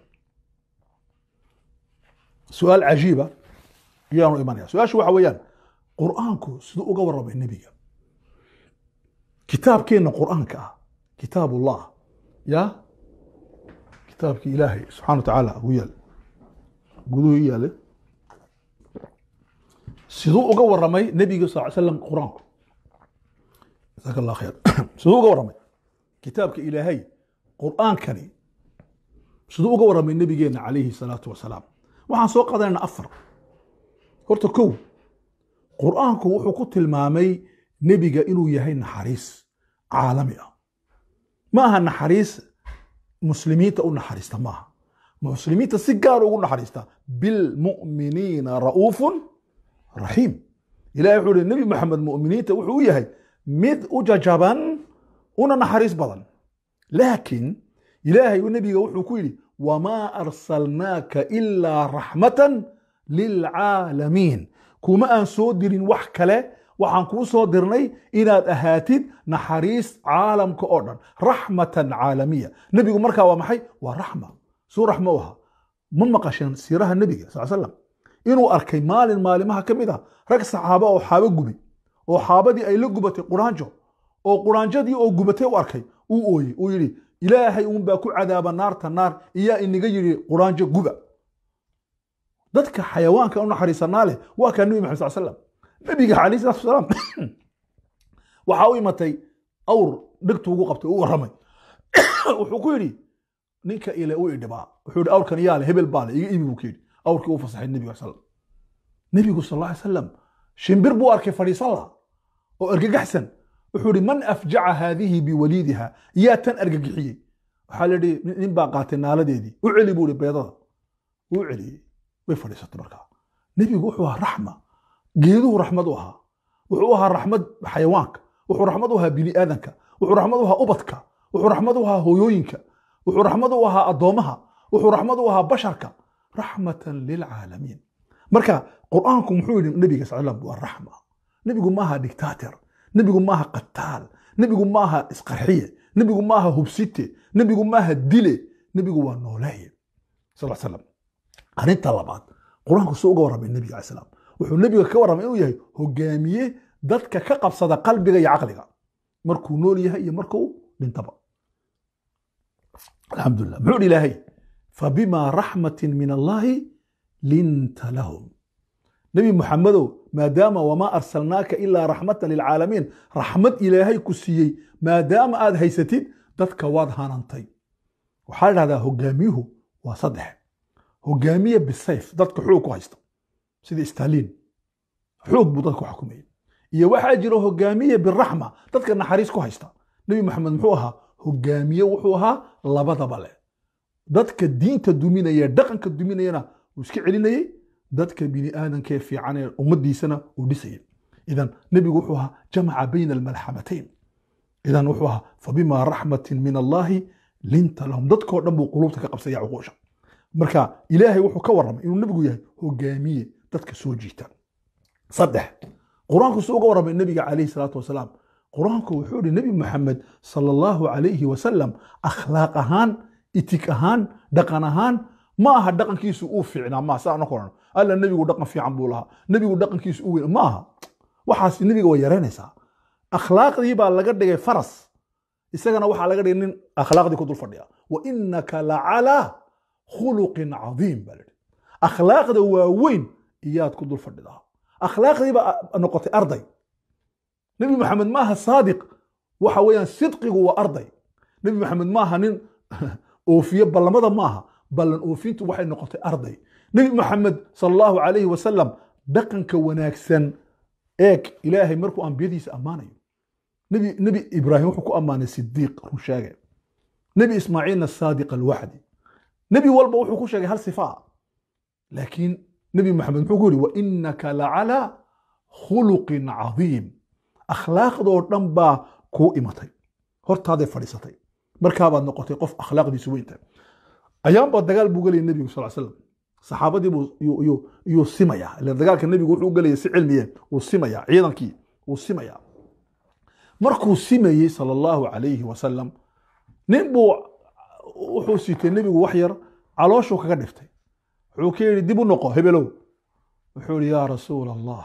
su-aal cajiiba ayaanu imanaya su-aashu waxa weeyaan qur'aanku siduu uga warramay nebiga kitaabkeenna qur'aanka ah kitaab ullah ya kitaabkii ilaahay subxana wa tacaala ugu yaal guduhu i yaale siduu uga warramay nebiga sal ly slam qur-aanku jasaaka allah khayr siduu uga warramay kitaabka ilaahay qur'aankani siduu uga warramay nebigeenna calayhi salaatu wasalaam waxaan soo qaadanaynaa afar horta kow qur'aanku wuxuu ku tilmaamay nebiga inuu yahay naxariis caalami ah ma aha naxariis muslimiinta u naxariista maaha muslimiinta si gaar ugu naxariista bilmu'miniina ra'uufun raxiim ilahi wuxuu ihi nebi maxamed mu'miniinta wuxuu u yahay mid u jajaban una naxariis badan laakiin ilaahay nebiga wuxuu ku yidhi wamaa arsalnaaka ilaa raxmatan lilcaalamiin kuma aan soo dirin wax kale waxaan kuu soo dirnay inaad ahaatid naxariis caalamka oo dhan raxmatan caalamiya nebigu markaa waa maxay waa raxma suu raxmo u ahaa ma maqasheen siiraha nebiga sal slam inuu arkay maalin maalimaha ka mid ah rag saxaaba oo xaabo gubi oo xaabadii ay la gubatay quraanjo oo quraanjadii oo gubatay u arkay uu ooyey uu yidhi ilaahay uunbaa ku cadaaba naarta naar iyaa inaga yidhi quraanjo guba dadka xayawaanka u naxariisanaa leh waa kaa nebi maxamed sal slam nebiga calayhi salatu wasalaam waxaa u imatay awr dhegtu ugu qabtay u warramay wuxuu ku yidhi ninka ile u idhibaa wuxuu yidhi awrkan yaa le hebel baa le iga ibi buu ku yidhi awrkii uu fasaxay nebiga sal nebigu sal alla salam shimbir buu arkay fadhiisan laha oo argagaxsan wuxuu yidhi man afjaca haadihi biwaliidiha yaa tan argagixiyey waxaa la yidhi nin baa qaatay naaladeedii u celi buu yidhi beedada wuu celiyey way fadhiisatay markaa nebigu wuxuu ahaa raxma geeduhu raxmad u ahaa wuxuu ahaa raxmad xayawaanka wuxuu raxmad u ahaa bini aadanka wuxuu raxmad u ahaa ubadka wuxuu raxmad u ahaa hooyooyinka wuxuu raxmad u ahaa addoomaha wuxuu raxmad u ahaa basharka raxmatan lilcaalamiin marka qur'aanku muxuu yidhi nebiga sal slam waa raxma nebigu maaha dictator nebigu maaha qataal nebigu maaha isqarxiye nebigu maaha hubsite nebigu maaha dile nebigu waa nooleeye sal slam arrinta labaad qur-aanku suu uga warramay nebiga alai slam wuxuu nebiga ka warramay inuu yahay hogaamiye dadka ka qabsada qalbiga iyo caqliga markuu nool yahay iyo markuu dhintaba alxamdulilah muxuu dhi ilaahay fabima raxmatin min allahi linta lahum nebi muxamedow maadaama wamaa arsalnaaka ilaa raxmatan lilcaalamiin raxmad ilaahay ku siiyey maadaama aad haysatid dadka waad hanantay waxaa la dhahdaa hogaamiyuhu waa saddex hogaamiye bisayf dadka xoog ku haysta sida staliin xoog buu dadka ku xukumayay iyo waxaa jira hogaamiye biraxma dadka naxariis ku haysta nebi maxamed muxuu ahaa hogaamiye wuxuu ahaa labadaba leh dadka diinta duminaya dhaqanka duminayana uu iska celinayey dadka bini aadamkee fiican ee ummadiisana uu dhisayay idan nebigu wuxuu ahaa jamaca bayna almalxamatayn idan wuxuu ahaa fabima raxmatin min allahi linta lahum dadkoo dhan buu quluubta ka qabsaya cuquusha marka ilaahay wuxuu ka warramay inuu nebigu yahay hogaamiye dadka soo jiita saddex qur-aanku suu uga warramay nebiga calayhi salaatu wasalaam qur-aanku wuxuu yihi nebi maxamed sala allahu calayhi wasalam akhlaaq ahaan itig ahaan dhaqan ahaan ma aha dhaqankiisu uu fiicnaa maa saa anako odhan alla nebigu dhaqan fiican buu lahaa nebigu dhaqankiisu u weyn ma aha waxaas nebiga way yaraynaysaa akhlaaqdii baa laga dhigay faras isagana waxaa laga dhigay nin akhlaaqdii ku dul fadhiya wa inaka lacalaa khuluqin cadiim baa lahi akhlaaqda waaweyn iyaad ku dul fadhidaa akhlaaqdii baa noqotay arday nebi maxamed maaha saadiq waxa weeyaan sidqigu waa arday nebi maxamed maaha nin oofiye ballamada maaha ballan oofintu waxay noqotay arday nebi maxamed sal allahu calayhi wasalam dhaqanka wanaagsan eeg ilaahay markuu ambiyadiisa ammaanayo nebi nebi ibraahim wuxuu ku ammaanay sidiiq run sheege nebi ismaaciilna saadiq alwaxdi nebi walba wuxuu ku sheegay hal sifaa laakiin nebi maxamed muxuu ku yidhi wa inaka lacalaa khuluqin cadiim akhlaaqdoo dhan baa kuu imatay hortaaday fadhiisatay markaabaad noqotay qof akhlaaqdiisu weynta ayaanbaa dagaal buu gelaya nebigu sal slam saxaabadii buu yuu simaya ila dagaalka nebigu wuxuu gelaya si cilmiye uu simaya ciidankii uu simaya markuu simayey sala allahu calayhi wasalam nin buu wuxuu siitay nebigu wax yar calooshuu kaga dhiftay wuxuu ka yidhi dib u noqo hebelow wuxuu yihi yaa rasuula allah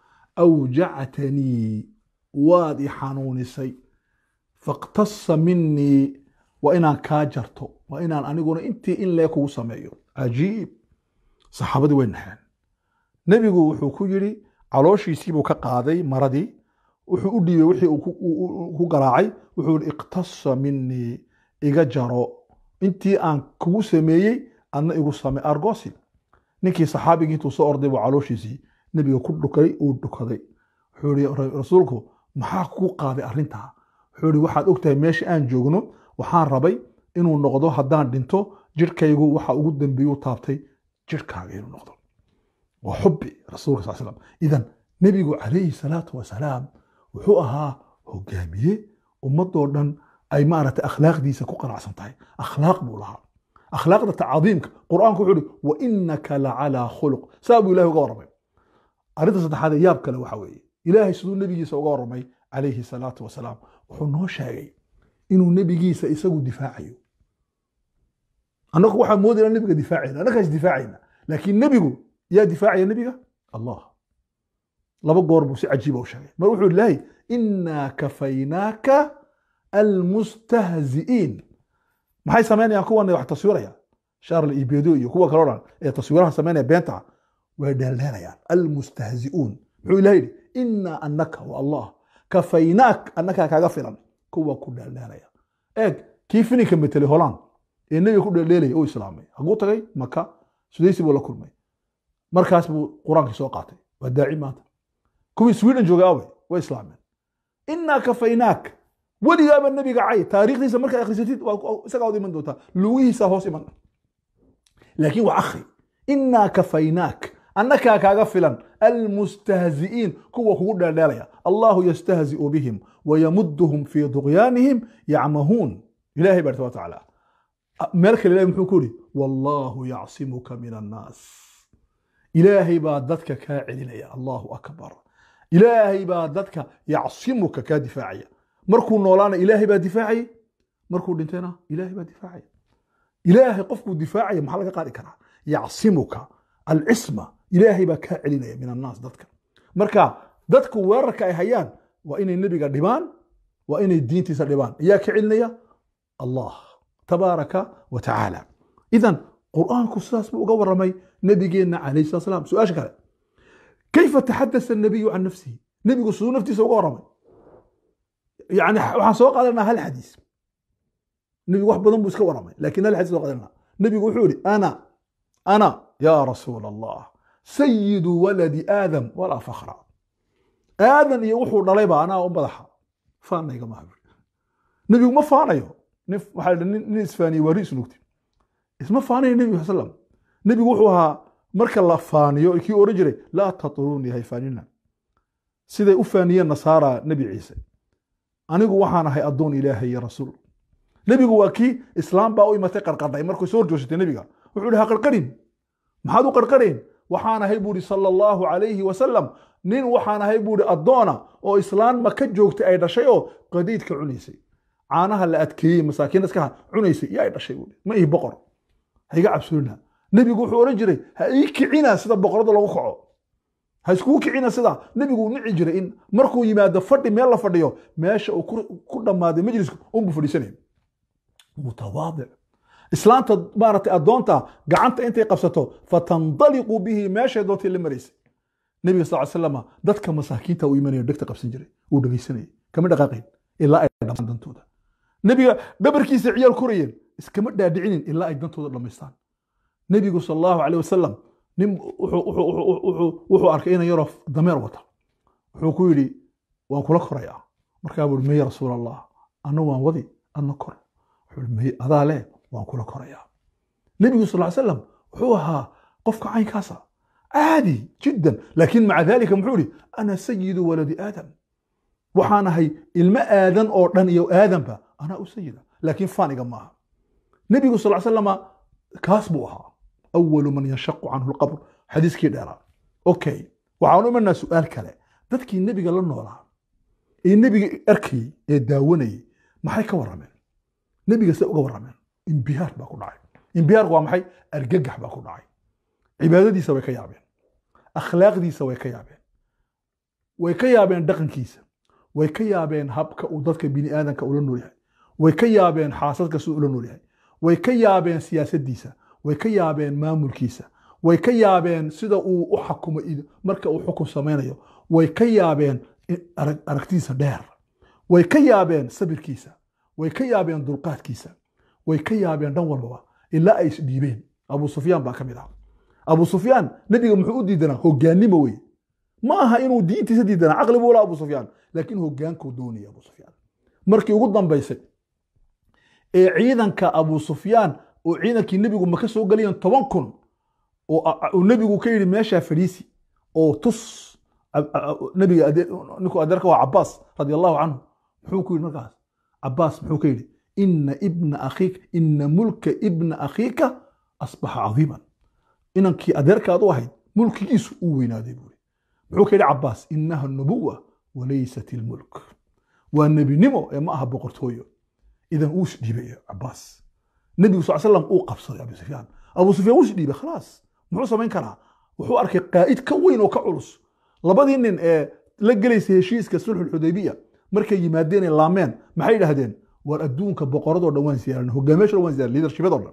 awjactanii waad i xanuunisay faqtasa minii waa inaan kaa jarto waa inaan aniguna intii in lee kugu sameeyo cajiib saxaabadii way naxeen nebigu wuxuu ku yidhi calooshiisiibuu ka qaaday maradii wuxuu u dhiibay wixii uu ku garaacay wuxuu yihi iqtasa minii iga jaro intii aan kugu sameeyey adna igu same argosi ninkii saxaabigii intuu soo orday buu calooshiisii nebiga ku dhukay uu dhukaday wuxuu yihi rasuulku maxaa kugu qaaday arrintaa wuxuu yihi waxaad ogtahay meesha aan joogno waxaan rabay inuu noqdo haddaan dhinto jirhkaygu waxa ugu dambeeyuu taabtay jirhkaaga inuu noqdo waa xubbi rasuulka sal slam idan nebigu calayhi salaatu wasalaam wuxuu ahaa hogaamiye ummadoo dhan ay maaragtay akhlaaqdiisa ku qanacsan tahay akhlaaq buu lahaa akhlaaqda tacadiimka qur-aanku wuxuu ihi wa inaka lacalaa khuluq saa buu ilahi uga warramay arrinta saddexaad ee yaab kale waxa weeye ilaahay siduu nebigiisa uga warramay calayhi salaatu wasalaam wuxuu noo sheegay inuu nebigiisa isagu difaacayo annagu waxaa moodayna nebiga difaacayna annagaas difaacayna laakiin nebigu yaa difaacaya nebiga allah laba goor buu si cajiiba u sheegay mar wuxuu ilahay inaa kafaynaaka almustahzi'iin maxay samaynayaan kuwan wax taswiraya charles ibedo iyo kuwa kaloo dhan ee taswiiraha samaynaya beenta way dheeldheelayaan almustahzi'uun muxuu ilaha yidhi inaa anaka wa allah kafaynaak annakaa kaaga filan kuwa ku dheeldheelaya eeg kii fininka metelay holaan ee nebiga ku dheeldheelaya uu islaamay haguu tagay maka sudaysi buu la kulmay markaas buu qur-aankii soo qaatay waa daaci maanta kuwii sweden jooga awey way islaameen inaa kafaynaak weligaaba nebiga cay taariikhdiisa markaad akhrisatid isagaa od iman doontaa lugihiisa hoos iman laakiin waa akhri inaa kafaynaak annakaa kaaga filan almustahzi'iin kuwa kugu dheeldheelaya allahu yastahzi'u bihim wayamuduhum fii duqyaanihim yacmahuun ilahay baa wa tacaala meel kale ilahi muxuu ku yidhi wallahu yacsimuka min annaas ilaahay baa dadka kaa celinaya allahu akbar ilaahay baa dadka yacsimuka kaa difaacaya markuu noolaana ilaahay baa difaacaya markuu dhintayna ilaahay baa difaacaya ilaahay qofkuu difaacaya maxaa laga qaadi karaa yacsimuka alcisma ilaahay baa kaa celinaya min annaas dadka marka dadku weerarka ay hayaan waa inay nebiga dhibaan waa inay diintiisa dhibaan ayaa ka celinaya allah tabaaraka wa tacaala idan qur'aanku sidaas buu uga warramay nabigeenna calayhi salatu salaam su-aasha kale kayfa taxadasa الnabiyu can nafsihi nebigu siduu naftiisa uga warramay yani waxaan soo qaadanaa hal xadiis nebigu wax badan buu iska warramay lakin hal xadiis soo qaadanaa nebigu wuxuu yihi ana ana ya rasuul allah sayidu waladi aadam walaa fakra aadan iyo wuxuu dhalayba anaa u madaxa faanayga maha nebigu ma faanayo nin waxaa nin isfaaniye waa ri isnugti isma faanayo nebigu sal slam nebigu wuxuu ahaa marka la faaniyo kii oran jiray laa tatruuni hay faanina siday u faaniyeen nasaara nebi ciise anigu waxaan ahay addoon ilaahay iyo rasuul nebigu waa kii islaam baa u imatay qarqadhay markuu soo horjoogsatay nebiga wuxuu ihi ha qarqarin maxaad u qarqareen waxaan ahay buuhi sala allahu calayhi wasalam nin waxaan ahay buuhi addoona oo islaan maka joogtay ay dhashay oo qadiidka cunaysay caanaha la adkeeyey masaakiin iskaha cunaysay iyo ay dhashay buuhi ma ihi boqor ha iga cabsoonina nebigu wuxuu odhan jiray ha ii kicina sida boqorada lagu kaco ha iskugu kicina sida nebigu nici jiray in markuu yimaado fadhi meel la fadhiyo meesha uu ku dhammaaday majlisku unbuu fadhiisanaya mutawaadic islaanta maaragtay addoonta gacanta intay qabsato fatandaliqu bihi meeshay doontay la maraysay nebiga sal slama dadka masaakiinta uu imanayo dhegta qabsan jiray uu dhegaysanayay kama dhaqaaqayn ilaa ay dhamaan dantooda nebiga dhabarkiisa ciyaal korayeen iskama dhaadhicinin ilaa ay dantooda dhammaystaan nebigu sal allahu caleyh wasalam nin wuxuu arkay inan yaroo dameer wata wuxuu ku yidhi waan kula korayaa markaa buu meye rasuul allah anna waan wadi adna kor wuxuu meye adaa leh waan kula korayaa nebigu sal ly slam wuxuu ahaa qofka caynkaasa caadi jiddan laakiin maca dalika muxuu ihi ana sayidu waladi aadam waxaan ahay ilmo aadan oo dhan iyo aadanba anaa u sayida laakiin faaniga maaha nebigu sal ly slama kaas buu ahaa awalu man yanshaqu canhu lqabr xadiiskii dheeraa okay waxaan u imanaa su-aal kale dadkii nebiga la noolaa ee nebiga arkayey ee daawanayey maxay ka warrameen nebiga say uga warrameen imbihaar baa ku dhacay imbihaarku waa maxay argagax baa ku dhacay cibaadadiisa way ka yaabeen akhlaaqdiisa way ka yaabeen way ka yaabeen dhaqankiisa way ka yaabeen habka uu dadka bini aadanka ula nool yahay way ka yaabeen xaasadka siduu ula nool yahay way ka yaabeen siyaasaddiisa way ka yaabeen maamulkiisa way ka yaabeen sida uu u xakumo marka uu xukun samaynayo way ka yaabeen aragtidiisa dheer way ka yaabeen sabirkiisa way ka yaabeen dulqaadkiisa way ka yaabeen dhan walbaba ilaa ay isdhiibeen abu sufyaan baa ka mid ah abu sufyaan nebiga muxuu u diidanaa hogaannimo wey ma aha inuu diintiisa diidanaa caqli buu la abu sufyaan laakiin hogaankuu doonaya abu sufyaan markii ugu dambaysay ee ciidanka abu sufyaan oo ciidankii nebigu maka soo galayeen toban kun oo nebigu ka yidhi meeshaa fadhiisi oo tus nebiga ninkuu adeerka waa cabaas radi allahu canhu muxuu ku yidhi markaas cabaas muxuu ka yidhi ina ibna akhiika ina mulka ibna akhiika asbaxa cadiiman inankii adeerkaad u ahayd mulkigiisu uu weynaaday buuri muxuu ka yidhi cabaas inaha nubuwa walaysat ilmulk waa nebinimo ee ma aha boqortooyo idan uu isdhiibay cabaas nebigu sal slam uu qabsaday abu sufyaan abu sufyaan wuu isdhiibay khalaas muxuu samayn karaa wuxuu arkay qaa'id ka weyn oo ka culus labadii nin ee la gelaysay heshiiska sulxulxudaybiya markay yimaadeen ee laameen maxay yidhaahdeen war adduunka boqoradoo dhan waan ziyaaran hogaamiyaasha dhan waan ziyaaran leadershipyadoo dhan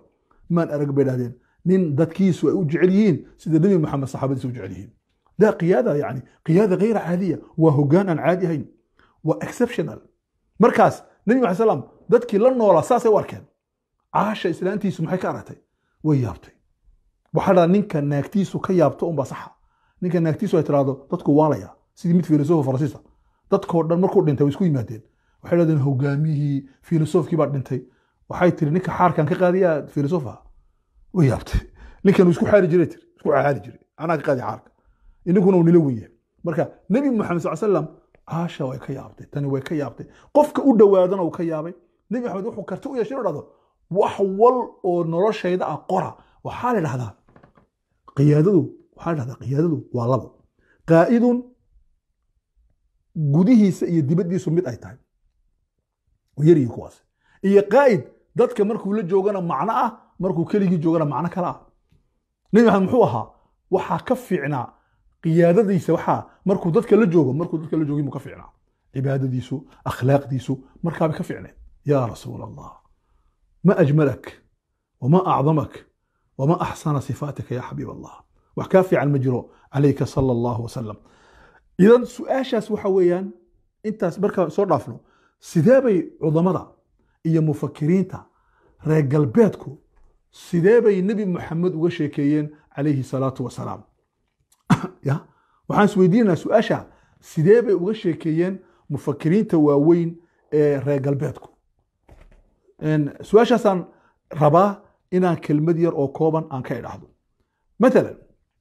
maan arag bay dhahdeen nin dadkiisu ay u jecel yihiin sida nebi maxamed saxaabadiisa u jecel yihiin da qiyaada yani qiyaada gayra caadiya waa hoggaan aan caadi ahayn waa exceptional markaas nebi maxamed salaam dadkii la noolaa saasay u arkeen caasha islaantiisu maxay ka aragtay way yaabtay waxaa dhaa ninka naagtiisu ka yaabto unbaa saxa ninka naagtiisu ay tiraahdo dadku waalaya sidii mid filosofa faransiisa dadkoo dhan markuu dhintay way isku yimaadeen waxay dhahdeen hogaamiyihii filosofkii baa dhintay waxay tiri ninka xaarkan ka qaadiyaa filosofa way yaabtay ninkan isku xaari jiray tiri isku xaari jiray anaa ka qaadi xaarka ininkuna uu nila wenyahay marka nebi maxamed sal slam caasha way ka yaabtay tani way ka yaabtay qofka u dhowaadana uu ka yaabay nebi maxamed wuxuu karti u yeeshay inuu dhahdo wax wal oo noloshayda ah qora waxaa la dhahdaa qiyaadadu waxaa la dhahdaa qiyaadadu waa labo qaa'idun gudihiisa iyo dibaddiisu mid ay tahay yaryihin kuwaas iyo qaa'id dadka markuu la joogana macno ah markuu keligii joogana macno kale ah nebi maxamed muxuu ahaa waxaa ka fiicnaa qiyaadadiisa waxaa markuu dadka la joogo markuu dadka la joogin buu ka fiicnaa cibaadadiisu akhlaaqdiisu markaabay ka fiicneed yaa rasuul allah ma ajmalak wama acdamak wama axsana sifaatika ya xabiib allah wax kaa fiican ma jiro calayka sala allahu wasalam idan su-aashaas waxa weeyaan intaas markaa soo dhaafno sidee bay cudamada iyo mufakiriinta reer galbeedku sidee bay nebi moxamed uga sheekeeyeen calayhi salaatu wasalaam ya waxaan isweydiinaynaa su-aasha sidee bay uga sheekeeyeen mufakiriinta waaweyn ee reer galbeedku su-aashaasaan rabaa inaan kelmad yar oo kooban aan ka idhaahdo matalan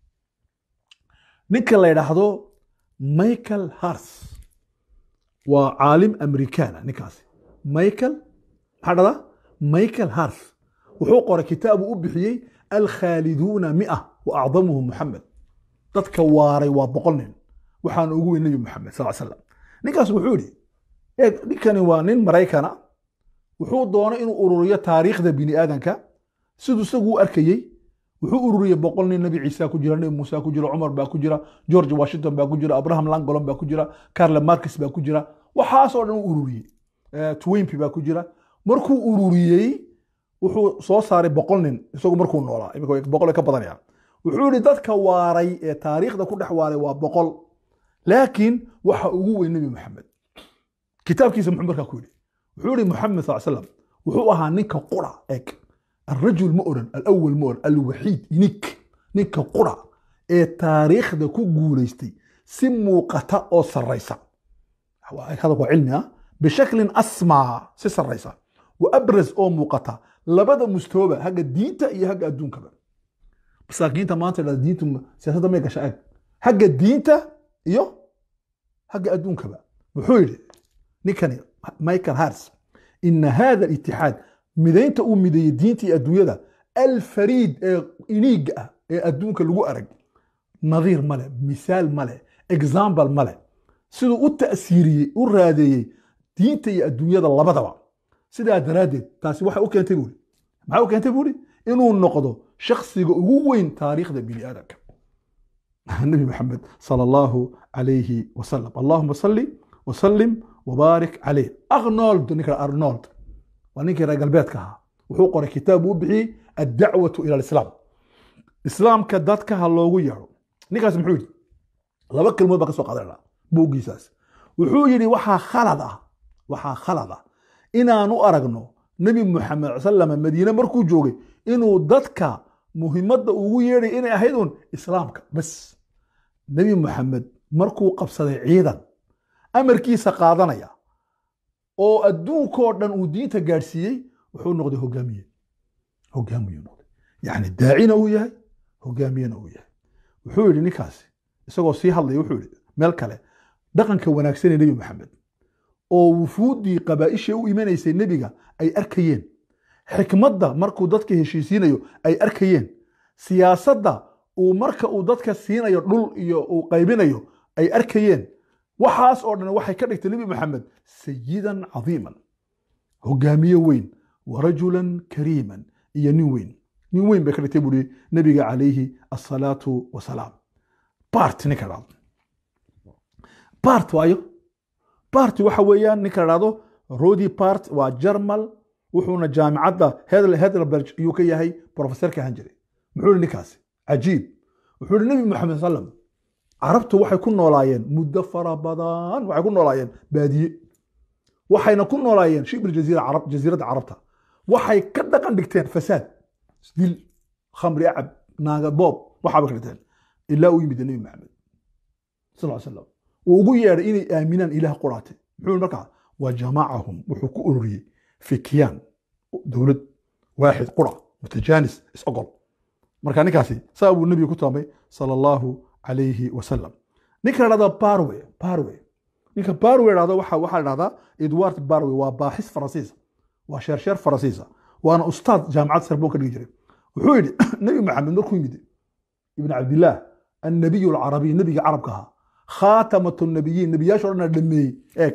ninka la idhaahdo michael hars waa caalim amerikaana ninkaasi michael maxaa dhada michael hars wuxuu qoray kitaabu u bixiyey alkhaaliduuna mia wa acdamuhum muxamed dadka waaray waa boqol nin waxaana ugu weyn nebi moxamed sal slam ninkaas wuxuu yidhi eeg ninkani waa nin maraykana wuxuu doonay inuu ururiyo taariikhda bini aadanka siduu isagu u arkayey wuxuu ururiyey boqol nin nebi ciisa ku jira nebi muuse ku jira cumar baa ku jira george washington baa ku jira abraham langolon baa ku jira carle marcus baa ku jira waxaasoo dhan u ururiyey twimpi baa ku jira markuu ururiyey wuxuu soo saaray boqol nin isagu markuu noolaa imika boqol ka badanayaan wuxuu yihi dadka waaray ee taariikhda ku dhex waaray waa boqol laakiin waxa ugu weyn nebi moxamed kitaabkiisa muxuu markaa ku yidhi wuxuu yihi moxamed sal slam wuxuu ahaa ninka qura eg الرجل مؤرن الأول مؤرن الوحيد ينيك نيك قرى ee taariikhda ku guulaystay si muuqata oo sarraysa hada waa cilmi ah bishaklin asmaa si sarraysa wa abras oo muuqata labada mustooba hagga diinta iyo hagga adduunkaba masaakiinta maanta dha diintu siyaasadda may gasha ag hagga diinta iyo hagga adduunkaba wuxuu yidhi ninkani michael hars ina hada alitixaad midaynta uu mideeyey diinta iyo adduunyada alfariid ee iniiga ah ee adduunka lagu arag nadiir male misaal male example male siduu u ta'siiriyey u raadeeyey diinta iyo adduunyada labadaba sidaa daraaddeed taasi waxay u keentay buuri maxay u keentay buuri inuu noqdo shakhsiga ugu weyn taariikhda bini aadamka nabi maxamed sala allahu calayhi wasalam allahuma salli wasallim wabaarik calayh arnold ninka arnold waa ninkii reer galbeedka ahaa wuxuu qoray kitaab uu bixiyey addacwatu ila alislaam islaamka dadka ha loogu yeedho ninkaas muxuu yidhi laba kelmood baa ka soo qaadanayna buuggiisaas wuxuu yidhi waxaa khalad ah waxaa khalad ah inaan u aragno nebi moxamed salama madiine markuu joogay inuu dadka muhimadda ugu yeedhay inay ahayd un islaamka bas nebi moxamed markuu qabsaday ciidan amarkiisa qaadanaya oo adduunkoo dhan uu diinta gaadhsiiyey wuxuu noqday hogaamiye hogaamiyuu noqday yacni daacina uu yahay hogaamiyena uu yahay wuxuu yidhi ninkaasi isagoo sii hadlaya wuxuu yidhi meel kale dhaqanka wanaagsan ee nebi maxamed oo wufuuddii qabaa'ishii u imanaysay nebiga ay arkayeen xikmadda markuu dadka heshiisiinayo ay arkayeen siyaasadda uu marka uu dadka siinayo dhul iyo uu qaybinayo ay arkayeen waxaas oo dhan waxay ka dhigtay nebi maxamed sayidan cadiiman hogaamiye weyn wa rajulan kariiman iyo nin weyn nin weyn bay ka dhigtay buuri nebiga calayhi asalaatu wasalaam bart ninka dhahdo bart waayo bart waxa weeyaan ninka la dhahdo rodi bart waa jarmal wuxuuna jaamicadda hedlerberg ayuu ka yahay profesorka ahaan jiray muxuu yihi ninkaasi cajiib wuxuu yihi nebi moxamed sallam carabtu waxay ku noolaayeen muddo fara badan waxay ku noolaayeen baadiye waxayna ku noolaayeen shibir jasiiradda carabta waxay ka dhaqan dhigteen fasaad dil khamri acab naaga boob waxaaba ka dhigteen ilaa uu yimid nebi maxamed sal slam uu ugu yeedhay inay aaminaan ilaah quraate muxuu markaa wa jamaacahum wuxuu ku ururiyey fi kiyaan dowlad waaxid qura mutajaanis is-ogol marka ninkaasi saa buu nebiga ku taamay sala allahu calayhi wasalam ninka la dhahda barwe barwe ninka barwe dhahda waxa waxaa la dhahdaa edward barwe waa baaxis faransiisa waa sheersheer faransiisa waana ustaad jaamacad sarboon ka dhigi jiray wuxuu yidhi nebi maxamed markuu yimid ibn cabdillaah annabiyu alcarabiy nebiga carabka ahaa khaatamat nabiyiin nebiyaasha o dhan dhameeyey eeg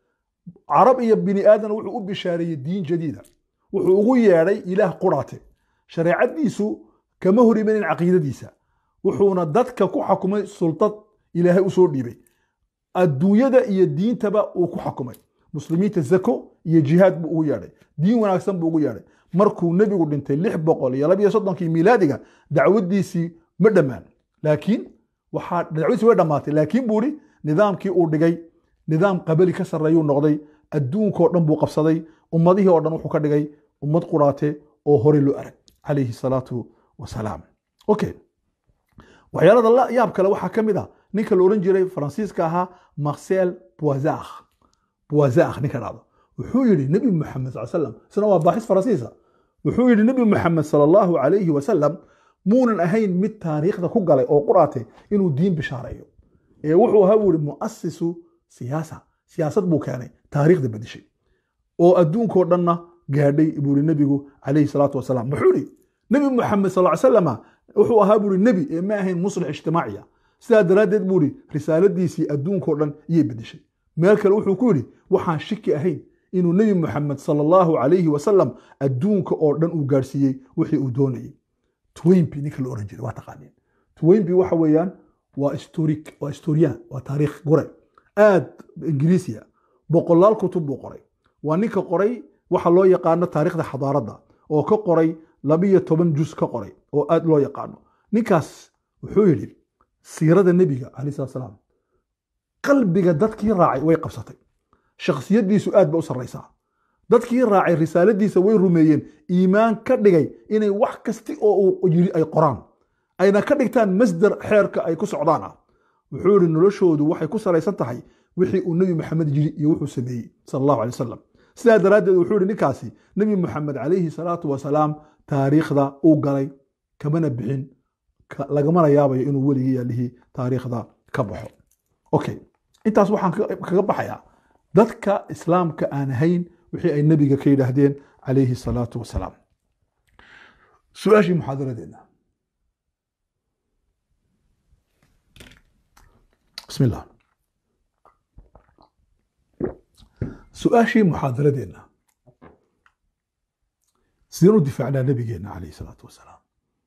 carab iyo bini aadan wuxuu u bishaareeyey diin jadiida wuxuu ugu yeedhay ilaah quraate shareecadiisu kama hor imanin caqiidadiisa wuxuuna dadka ku xakumay sultad ilaahay usoo dhiibay adduunyada iyo diintaba uu ku xakumay muslimiinta zako iyo jihaad buu ugu yeedhay diin wanaagsan buu ugu yeedhay markuu nebigu dhintay lix boqol iyo labiyo soddonkii miilaadiga dacwadiisii ma dhammaan laakiin waxaa dacwadiisii way dhammaatay laakiin buu ihi nidaamkii uu dhigay nidaam qabali ka sarreeyuu noqday adduunkao dhan buu qabsaday ummadihii oo dhan wuxuu ka dhigay ummad quraate oo horey loo arag calayhi salaatu wasalaam okay waxyaalada la yaab kale waxaa ka mid ah ninka la odhan jiray faransiiska ahaa marcel boisar boisar ninka dhacdo wuxuu yidhi nebi moxamed sal slam isna waa baaxis faransiisa wuxuu yidhi nebi moxamed sala allahu calayhi wasalam muunan ahayn mid taariikhda ku galay oo quraate inuu diin bishaareeyo ee wuxuu ahaa buu yihi mu'asisu siyaasa siyaasad buu keenay taariikhda bedeshay oo adduunkao dhanna gaadhay buu yihi nebigu calayhi salaatu wasalaam wuxuu yihi nebi moxamed sal ly salama wuxuu ahaa buu yihi nebi ee ma ahayn muslix ijtimaaciya sidaa daraaddeed buu yihi risaaladiisii adduunkao dhan iyay bedeshay meel kale wuxuu ku yidhi waxaan shiki ahayn inuu nebi moxamed sala allahu calayhi wasalam adduunka oo dhan uu gaadhsiiyey wixii uu doonayey twinby ninka la oran jiray waa taqaaniin twinby waxa weeyaan waa historic waa historian waa taariikh gore aad ingiriisiya boqolaal kutub buu qoray waa ninka qoray waxa loo yaqaano taariikhda xadaaradda oo ka qoray labiyo toban jus ka qoray oo aad loo yaqaano ninkaas wuxuu yidhi siirada nebiga calayh salat salaam qalbiga dadkii raacay way qabsatay shakhsiyaddiisu aad ba u sarraysaa dadkii raacay risaaladiisa way rumeeyeen iimaan ka dhigay inay wax kasti oo uu yiri ay qoraan ayna ka dhigtaan masdar xeerka ay ku socdaan ah wuxuu yihi noloshoodu waxay ku salaysan tahay wixii uu nebi maxamed yiri iyo wuxuu sameeyey sala allahu alay wasalam sidaa daraaddeed wuxuu yihi ninkaasi nebi moxamed calayhi salaatu wasalaam taariikhda uu galay kamana bixin lagamana yaabayo inuu weligii yaalihii taariikhda ka baxo okay intaas waxaan kaga baxayaa dadka islaamka aan ahayn wixii ay nebiga ka yidhaahdeen calayhi salaatu wasalaam su-aashii muxaadaradeenna bismi illah su-aashii muxaadaradeenna sideen u difaacnaa nebigeenna calayhi salaatu wasalaam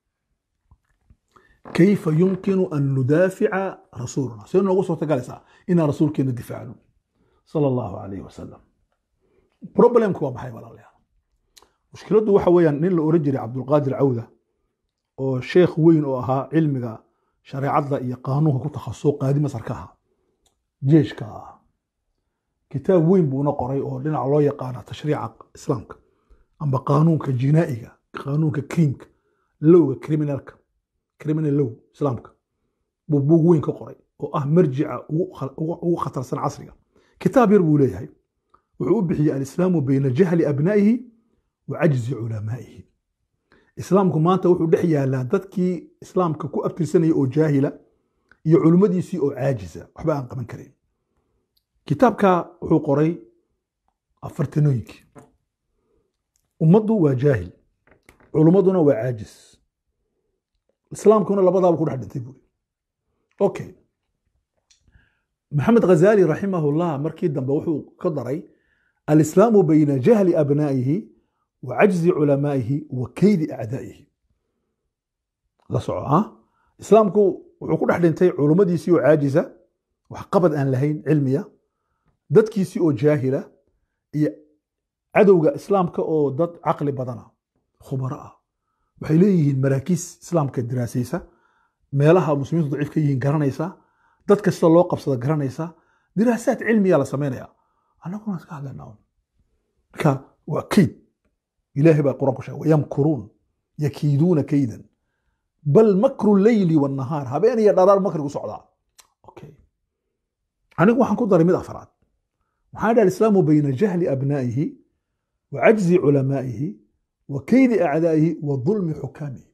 kayfa yumkinu an nudaafica rasuulana sidee noogu suurtagalaysaa inaan rasuulkeena difaacno sala allahu calayhi wasalam problemku waa maxay walaalayaal mushkiladdu waxa weeyaan nin la oran jiray cabdulqaadir cawda oo sheekh weyn oo ahaa cilmiga shareecadda iyo qaanuunka ku takhasuso qaadi masar ka ahaa jeeshka ah kitaab weyn buuna qoray oo dhinaca loo yaqaana tashriica islaamka amba qaanuunka jinaa'iga qaanuunka kriimka lowga criminalka criminal low islaamka buu buug weyn ka qoray oo ah marjica ugu khatarsan casriga kitaab yar buu leeyahay wuxuu u bixiyey alislaamu bayna jahli abnaa'ihi wa cajzi culamaa'ihi islaamku maanta wuxuu dhex yaalaa dadkii islaamka ku abtirsanaya oo jaahila iyo culimmadiisii oo caajisa waxba aan qaban karayn kitaabka wuxuu qoray afartanooyinkii ummaddu waa jaahil culummaduna waa caajis islaamkuna labadaaba ku dhex dhintay buuri okay maxamed ghazali raximahullah markii dambe wuxuu ka daray alislaamu bayna jahli abnaa'ihi wa cajzi culamaa'ihi wa keydi acdaa'ihi la soco ah islaamku wuxuu ku dhex dhintay culummadiisii oo caajisa wax qabad aan lahayn cilmiya dadkiisii oo jaahila iyo cadowga islaamka oo dad caqli badana khubaro ah waxay leeyihiin maraakiis islaamka diraasaysa meelaha muslimiintu daciif ka yihiin garanaysa dad kasta loo qabsada garanaysa diraasaad cilmiya la samaynaya annaguna iska hadlaynaa marka waa kayd ilaahay baa qur-aanku sheegay wayamkuruun yakiiduuna kaydan bal makru leyli wanahaar habeen iyo dharaar makrigu socdaa okay anigu waxaan ku daray mid afraad waxaan dhaha alislaamu bayna jahli abnaa'ihi wa cajzi culamaa'ihi wa kaydi acdaa'ihi wa dulmi xukaamihi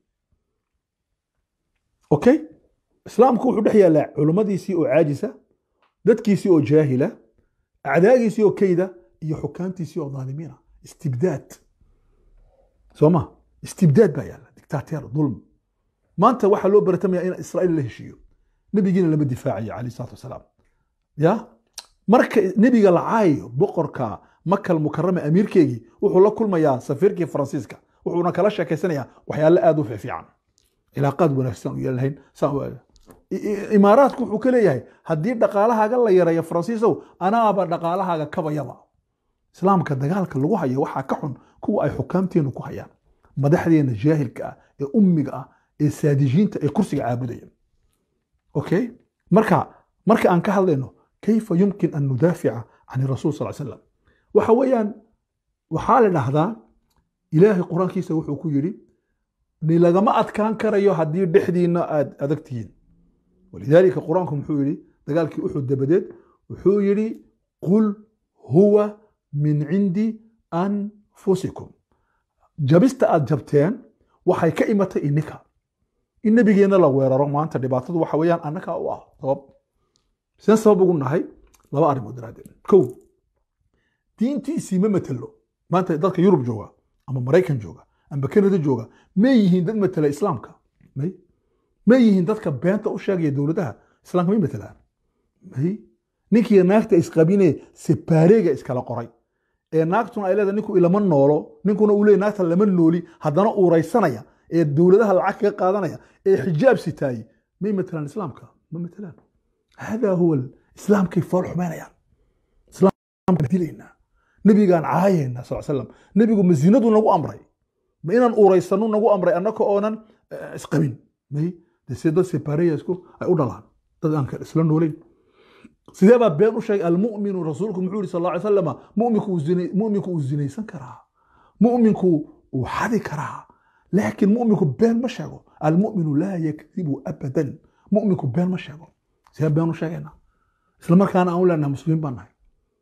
okay islaamku wuxuu dhex yaallaa culummadiisii oo caajisa dadkiisii oo jaahila acdaagiisii oo kayda iyo xukaamtiisii oo dhaalimiina istibdaad soo ma istibdaad baa yaalla dictateer dulm maanta waxaa loo baratamaya in israa'iil la heshiiyo nebigiina lama difaacayo calayh salaatu wasalaam ya marka nebiga la caayo boqorka makal mukarame amiirkeygii wuxuu la kulmayaa safiirkii faransiiska wuxuuna kala sheekaysanayaa waxyaale aad u fiican cilaaqaad wanaagsan u yeelnahayn imaaraadku wuxuu ka leeyahay haddii dhaqaalahaaga la yareeyo faransiisow anaaba dhaqaalahaaga kabayaba islaamka dagaalka lagu hayo waxaa ka xun kuwa ay xukaamteenu ku hayaan madaxdeena jaahilka ah ee ummiga ah ee saadijiinta ee kursiga caabudaya okay marka marka aan ka hadlayno kayfa yumkin an nudaafica can rasuul sal slam waxa weeyaan waxaa la dhahdaa ilaahay qur-aankiisa wuxuu ku yidhi ni lagama adkaan karayo haddii dhexdiina aad adag tihiin walidaalika qur-aanku muxuu yidhi dagaalkii uxud dabadeed wuxuu yidhi qul huwa min cindi anfusikum jabista aad jabteen waxay ka imatay ininka in nebigeenna la weeraro maanta dhibaatadu waxa weeyaan annagaa u ah sabab seen sabab ugu nahay laba arrimood daraaddeed kow diintiisii ma matelo maanta dadka yurub jooga ama maraykan jooga ama kanada jooga may yihiin dad matela islaamka may may yihiin dadka beenta u sheegaya dowladaha islaamka may matelaan may ninkii naagta isqabine separeega iskala qoray ee naagtuna ay leedahay ninku ilama noolo ninkuna uu leeyahy naagta lama nooli haddana uuraysanaya ee dowladaha lacag kaga qaadanaya ee xijaab sitaayey may matelaan islaamka ma matelaan hada huwa islaamkay fool xumaynayaan islaamka dilaynaa nebigaan caayaynaa sal slam nebigu ma zinadu nagu amray ma inaan uuraysano nagu amray annaka oonan isqabin may dese dad separeyasku ay u dhalaan dad aan isla noolayn sidee baa been u sheegay almuminu rasuulku muxuu yihi sal ly salama muminku uu zinaysan karaa muminku uu xadi karaa laakiin muminku been ma sheego almuminu laa yakdibu abadan muminku been ma sheego sidee been u sheegayna isla markaana aan u leenahay muslimiin baan nahay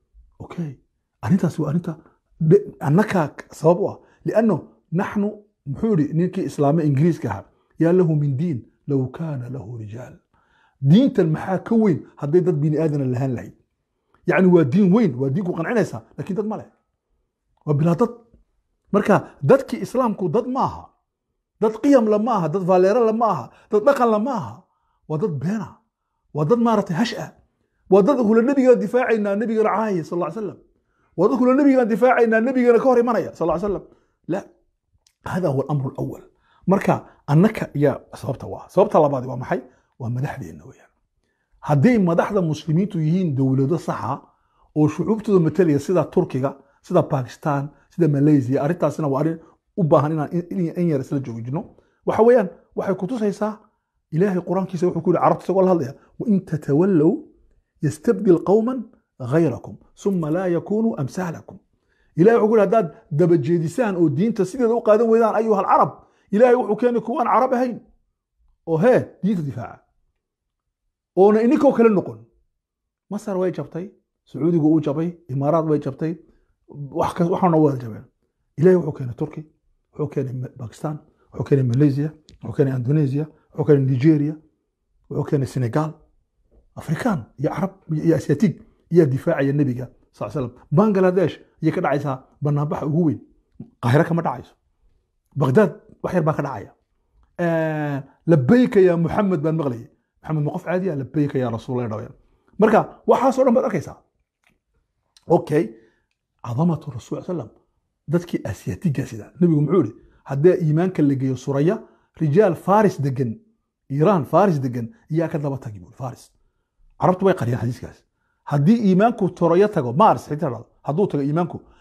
okay arrintaas waa arrinta annakaa sabab u ah lianno naxnu muxuu yihi ninkii islaame ingiriiska ahaa yaa lahu min diin low kaana lahu rijaal diintan maxaa ka weyn hadday dad bini aadana lahaan lahayd yacni waa diin weyn waa diinku qancinaysaa laakiin dad ma leh waa bilaa dad marka dadkii islaamku dad ma aha dad qiyam la ma aha dad vaaleero la ma aha dad dhaqan la ma aha waa dad beena waa dad maaragtay hash ah waa dad hula nebigaan difaacaynaa nebigana caaya sal ly slam waa dad hula nebigaan difaacaynaa nebigana ka hor imanaya sal ly slam la hada huwa alamru alawal marka annaka yaa sababta waa sababta labaadi waa maxay waa madaxdeenna weyaan hadday madaxda muslimiintu yihiin dowlado saxa oo shucuubtooda matalaya sida turkiga sida bakistan sida malaysia arrintaasina waa arrin u baahan inaan in yar isla joojino waxa weeyaan waxay kutusaysaa ilaahay qur-aankiisa wuxuu ku yihi carabta isagoo la hadlaya wain tatawallow yastabdil qowman غayrakum suma laa yakunuu amsaalakum ilahay wuxuu ku yihi haddaad dabajeedisaan oo diinta sideeda u qaadan weydaan ayuha alcarab ilahay wuxuu keenay kuwaan carab ahayn oo hee diinta difaaca oona ininkoo kale noqon masar way jabtay sacuudigu uu jabay imaaraad way jabtay waxaana wada jabeen ilahay wuxuu keenay turki wuxuu keenay bakistan wuxuu keenay malaysia wuxuu keenay indonesia wuxuu keenay nigeria wuxuu keenay senegal afrikaan iyo carab iyo asiatig ayaa difaacaya nebiga sal slam bangladesh ayay ka dhacaysaa banaanbaxa ugu weyn qaahiro kama dhacayso bagdaad wax yar baa ka dhacaya labayka ya muxamed baan maqlayay maxamed ma qof caadiya labayka ya rasuul dhaween marka waxaasoo dhan baad arkaysaa okay cadamatu rasul salam dadkii asiyaatiga sida nebigu muxuu yihi haddii iimaanka la geeyo suraya rijaal faris degan iiraan faris degan iyaa ka daba tagi buuri faris carabtu way qariyaan xadiiskaas haddii iimaanku toroyo tago mars xitaa hadduu tago iimaanku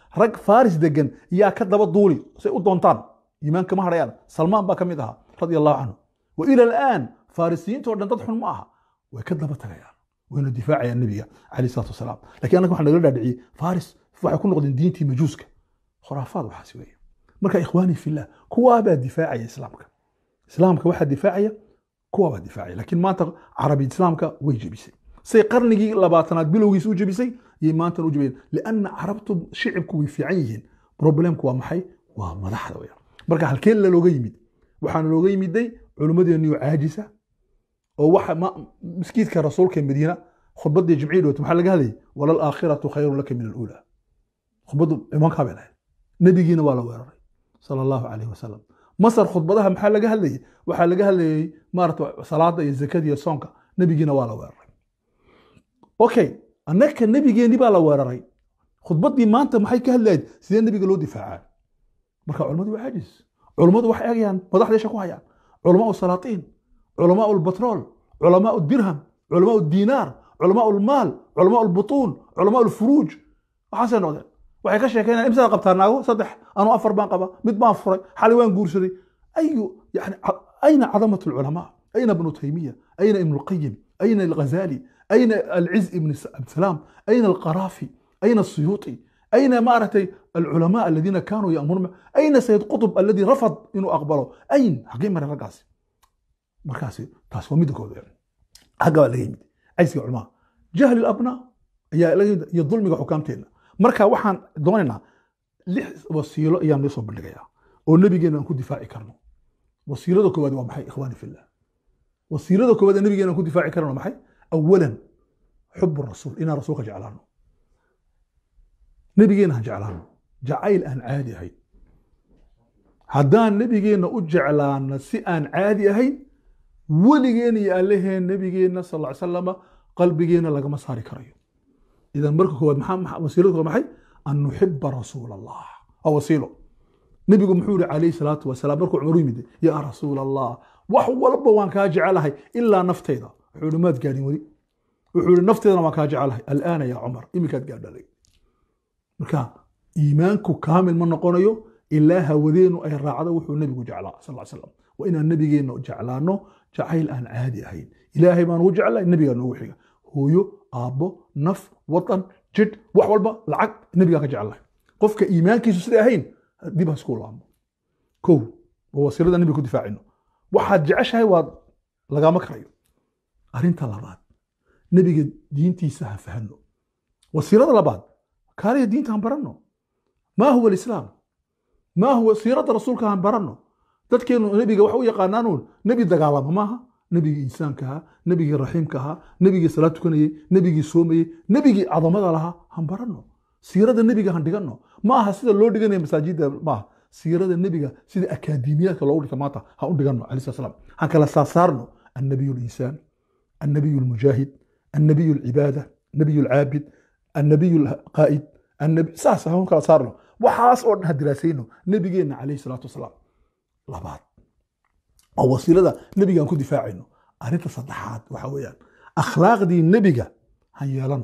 rag faris degan yaa ka daba duuli say u doontaan iimaanka ma hadhayaan salmaan baa ka mid ahaa radia allahu canhu wa ila alaan farisiyiinta oo dhan dad xun ma aha way ka daba tagayaan wayna difaacayaan nebiga calayh salatu wasalaam lakiin annaga waxaa nagala dhaadhiciyey faris waxay ku noqdeen diintii majuuska khuraafaad waxaasi weeye marka ikhwaani fillah kuwaabaa difaacaya islaamka islaamka waxaa difaacaya kuwaabaa difaacaya laakiin maanta carabi islaamka way jebisay say qarnigii labaatanaad bilowgiisa u jebisay yay maantana u jebiyeen lianna carabtu shicibku way fiican yihiin problemku waa maxay waa madaxda weya marka halkeen lalooga yimid waxaana looga yimiday culimmadeeniyo caajisa oo waxa miskiidka rasuulka madiina khudbadii jimcii dhowt maxaa laga hadlayay walal aakhiratu khayrun laka min aluula khudbadu imankaa bay lahayd nebigiina waa la weeraray sala allahu calayhi wasalam masar khudbadaha maxaa laga hadlayay waxaa laga hadlayay maarata salaada iyo zakada iyo soonka nebigiina waa la weeraray okay annaka nebigeeni baa la weeraray khudbadii maanta maxay ka hadlayd sidee nebiga loo difaacaa marka culimmadu waa caajis culimmadu waxay eegayaan madaxdeesha ku hayaan culamaau salaatiin culamaau lbatrool culamaau dirham culamaau diinaar culamaau lmaal culamaau lbutuun culamaau lfuruuj waxaasay noqdeen waxay ka sheekeynayaan imsada qabtaa naago saddex anuu afar baan qaba mid baan furay xali waan guursaday ayu yani ayna cadamat lculamaa ayna ibnu taymiya ayna ibnu lqayim ayna alghazali ayna alciz ibn abdisalaam ayna alqaraafi ayna asuyuuti ayna maaragtay alculamaa aladiina kaanuu yamuruna ayna sayid qutb aladi rafad inuu aqbalo ayn xagee maray raggaasi markaasi taas waa midda kooda xagga baa laga yimid cajsiga culamaa jahli labnaa ayaa laga yimid iyo dulmiga xukaamteenna marka waxaan doonaynaa lix wasiilo ayaan noo soo bandhigayaa oo nebigeena aan ku difaaci karno wasiilada koowaad waa maxay ikhwaani fillah wasiilada koowaad ee nebigeena aan ku difaaci karno waa maxay awalan xubu rasuul inaan rasuulka jeclaano nebigeena han jeclaano jacayl aan caadi ahayn haddaan nebigeena u jeclaano si aan caadi ahayn weligeena iyo alleheen nebigeena sal ly salama qalbigeena lagama saari karayo idan marka koowaad maxaa wasiilada koowaad maxay an nuxiba rasuula allah waa wasiilo nebigu muxuu yihi calayhi salaatu wasalaam markuu cumar u yimid yaa rasuula allah wax walba waan kaa jecelahay ilaa nafteyda wuxuu yihi maad gaadhin weli wuxuu yihi nafteedana waan kaa jecelahay alaana yaa cumar iminkaad gaadhalay marka iimaanku kaamil ma noqonayo ilaa hawadeenu ay raacdo wuxuu nebigu jeclaa sal ly slam waa inaan nebigeenna jeclaano jacayl aan caadi ahayn ilaahay baan ugu jeclay nebigaa noogu xiga hooyo aabbo naf wadan jidh wax walba lacag nebigaa ka jeclahay qofka iimaankiisu siday ahayn dib ha isku laamo kow waa wasiilada nebiga ku difaacino waxaad jeceshahay waad lagama karayo arrinta labaad nebiga diintiisa ha fahano wasiilada labaad kaaliya diinta han baranno maa huwa alislaam maa huwa siirada rasuulka han baranno dadkeenu nebiga wax u yaqaanaanuun nebi dagaalama maaha nebigii insaanka ahaa nebigii raxiimka ahaa nebigii salaad tukanayey nebigii soomayey nebigii cadamada lahaa han baranno siirada nebiga han dhiganno ma aha sida loo dhiganaya masaajidda maaha siirada nebiga sida akaademiyaadka loogu dhigta maanta ha u dhiganno alayh slat slam han kala saarsaarno annabiyu linsaan annabiyu lmujaahid annabiyu lcibaada nabiyu lcaabid annabiyu lqaa'id saas han kala saarno waxaas oo dhan ha diraasayno nebigeenna calayhi salaatu wasalaam labaad oo wasiilada nebigaan ku difaacayno arrinta saddexaad waxa weeyaan akhlaaqdii nebiga han yeelano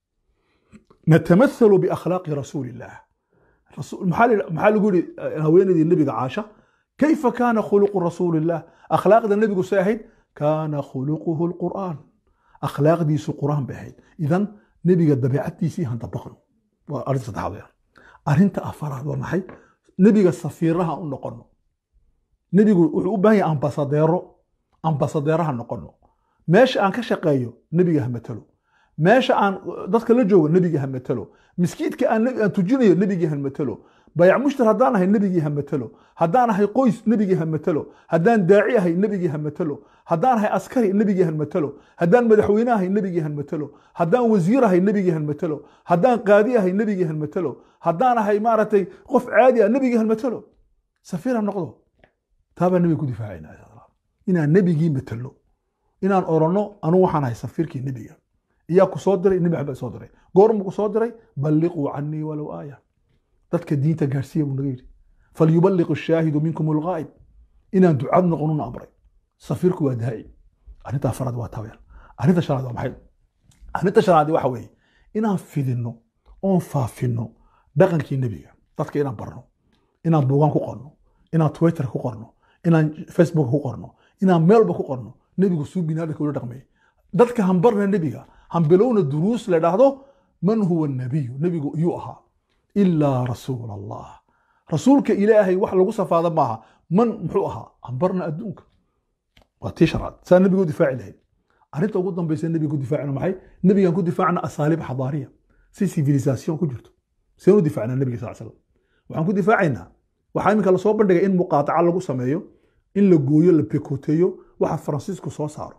natamahalu biakhlaaqi rasuuli illaah maxaa lagu yihi haweenaydii nebiga caasha kayfa kaana khuluqu rasuuli illah akhlaaqda nebigu say ahayd kaana khuluquhu lqur'aan akhlaaqdiisu qur'aan bay ahayd idan nebiga dabeecaddiisii han dabaqno waa arrinta saddexaad weeyaan arrinta afaraad waa maxay nebiga safiiraha u noqono nebigu wuxuu u baahan yahay ambasadeero ambasadeeraha noqono meesha aan ka shaqeeyo nebiga ha matalo meesha aan dadka la joogo nebiga ha matalo miskiidka aan tujinayo nebigii ha matalo bayac mushtar haddaan ahay nebigii ha matalo haddaan ahay qoys nebigii ha matalo haddaan daaci ahay nebigii ha matalo haddaan ahay askari nebigii ha matalo haddaan madaxweyne ahay nebigii ha matalo haddaan wasiir ahay nebigii ha matalo haddaan qaadi ahay nebigii ha matalo haddaan ahay maaragtay qof caadi ah nebigii ha matalo safiir ha noqdo taabaa nebiga ku difaacayna inaan nebigii matalo inaan oranno anu waxaan ahay safiirkii nebiga iyaa ku soo diray nebi maxamed soo diray goormu ku soo diray balliquu canii walow aaya dadka diinta gaarsiiya buu naga yidhi falyuballiq ashaahidu minkum alghaa'ib inaan ducad noqonuna amray safiirku waa daaci arrinta afaraad waa taweel arrinta shanaad waa maxay arrinta shanaad waxa weeye inaan fidinno oon faafinno dhaqankii nebiga dadka inaan barno inaan buugaan ku qorno inaan twitter ku qorno inaan facebook ku qorno inaan meelba ku qorno nebigu suu binaadamka ula dhaqmay dadka hambarna nebiga hambilowna duruus la dhahdo man huwa nabiyu nebigu iyuu ahaa ilaa rasuul allah rasuulka ilaahay wax lagu safaada maaha man muxuu ahaa hambarna adduunka waa tii sharaad saa nebiga u difaaci lahayd arrinta ugu dambaysa nebiga ku difaacna maxay nebigan ku difaacna asaaliib xadaariya si civilisation ku jirto seen u difaacnaa nebiga sal slam waxaan ku difaacaynaa waxaa iminka lasoo bandhigay in muqaataca lagu sameeyo in la gooyo la pekoteeyo waxa faransiisku soo saaro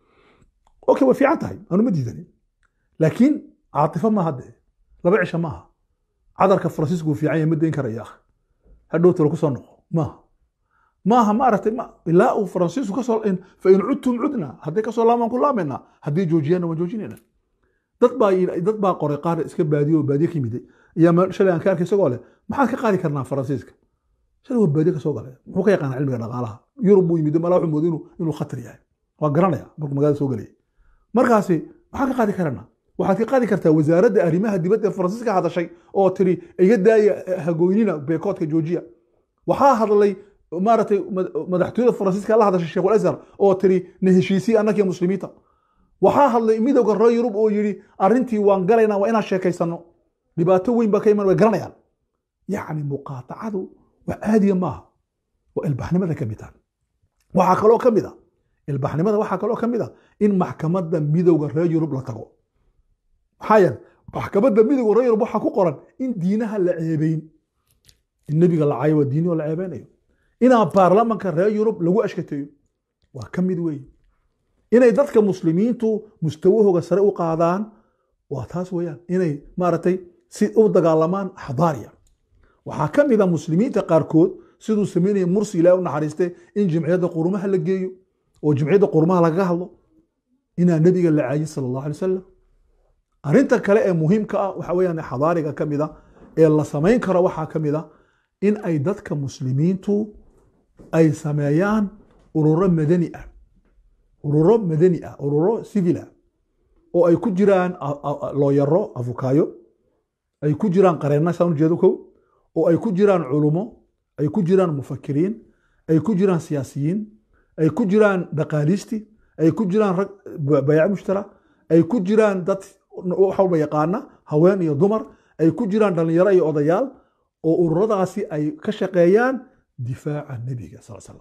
okay way fiican tahay aanu ma diidanin laakiin caatifo maaha dee laba cisho maaha cadarka faransiisku uu fiican yahay ma dayn karaya akh hadhowta lagu soo noqo maaha maaha ma aragtay ma ilaa uu faransiisku kasoo fa in cudtum cudna hadday kasoo laamaan ku laamayna haddii joojiyana waan joojinayna dad baa dad baa qoray qaar iska baadiyo oo baadiye ka yimiday ayaa shalay aan ka arkay isagoo leh maxaad ka qaadi karnaa faransiiska shalay waa baadiye kasoo galay muxuu ka yaqaana cilmiga dhaqaalaha yurub buu yimid malaa wuxuu mooday inuu khatar yahay waa garanaya markuu magaalada soo galayay markaasi maxaad ka qaadi karanaa waxaad ka qaadi kartaa wasaaradda arrimaha dibadda ee faransiiska hadashay oo tiri iga daaya hagoynina beekoodka joojiya waxaa hadlay maaragtay madaxtooyada faransiiska la hadashay sheekh azhar oo tiri na heshiisii annaka iyo muslimiinta waxaa hadlay midowga reer yurub oo yidhi arrintii waan galaynaa waa inaan sheekaysano dhibaato weyn baa ka iman way garanayaan yacni muqaatacadu wax caadiya maaha waa ilbaxnimada ka mid ah waxaa kaloo ka mid a ilbaxnimada waxaa kaloo ka mid a in maxkamadda midowga reer yurub la tago maxaa yeele maxkamadda midowga reer yurub waxaa ku qoran in diinaha la ceebeyn in nebiga la caayo waa diini oo la ceebeynayo inaa baarlamanka reer yurub lagu ashkateeyo waa ka mid weeye inay dadka muslimiintu mustawahooga sare u qaadaan waa taas weeyaan inay maaragtay si u dagaalamaan xadaariya waxaa ka mid a muslimiinta qaarkood siduu sameynaya mursi ilaah u naxariiste in jimciyadda qurumaha la geeyo oo jimciyadda qurumaha lagaga hadlo inaa nebiga la caayin sala allahu alay wasalam arrinta kale ee muhiimka ah waxa weeyaan xadaariga ka mid a ee la samayn karo waxaa ka mid a in ay dadka muslimiintu ay sameeyaan ururo madani ah ururo madani ah ururo civil ah oo ay ku jiraan looyaro afukaayo ay ku jiraan qareenna saan ujeedo kow oo ay ku jiraan culumo ay ku jiraan mufakiriin ay ku jiraan siyaasiyiin ay ku jiraan dhaqaaliisti ay ku jiraan rag bayaac mushtara ay ku jiraan dad wax walba yaqaana haween iyo dumar ay ku jiraan dhallinyaro iyo odayaal oo ururadaasi ay ka shaqeeyaan difaaca nebiga sal slam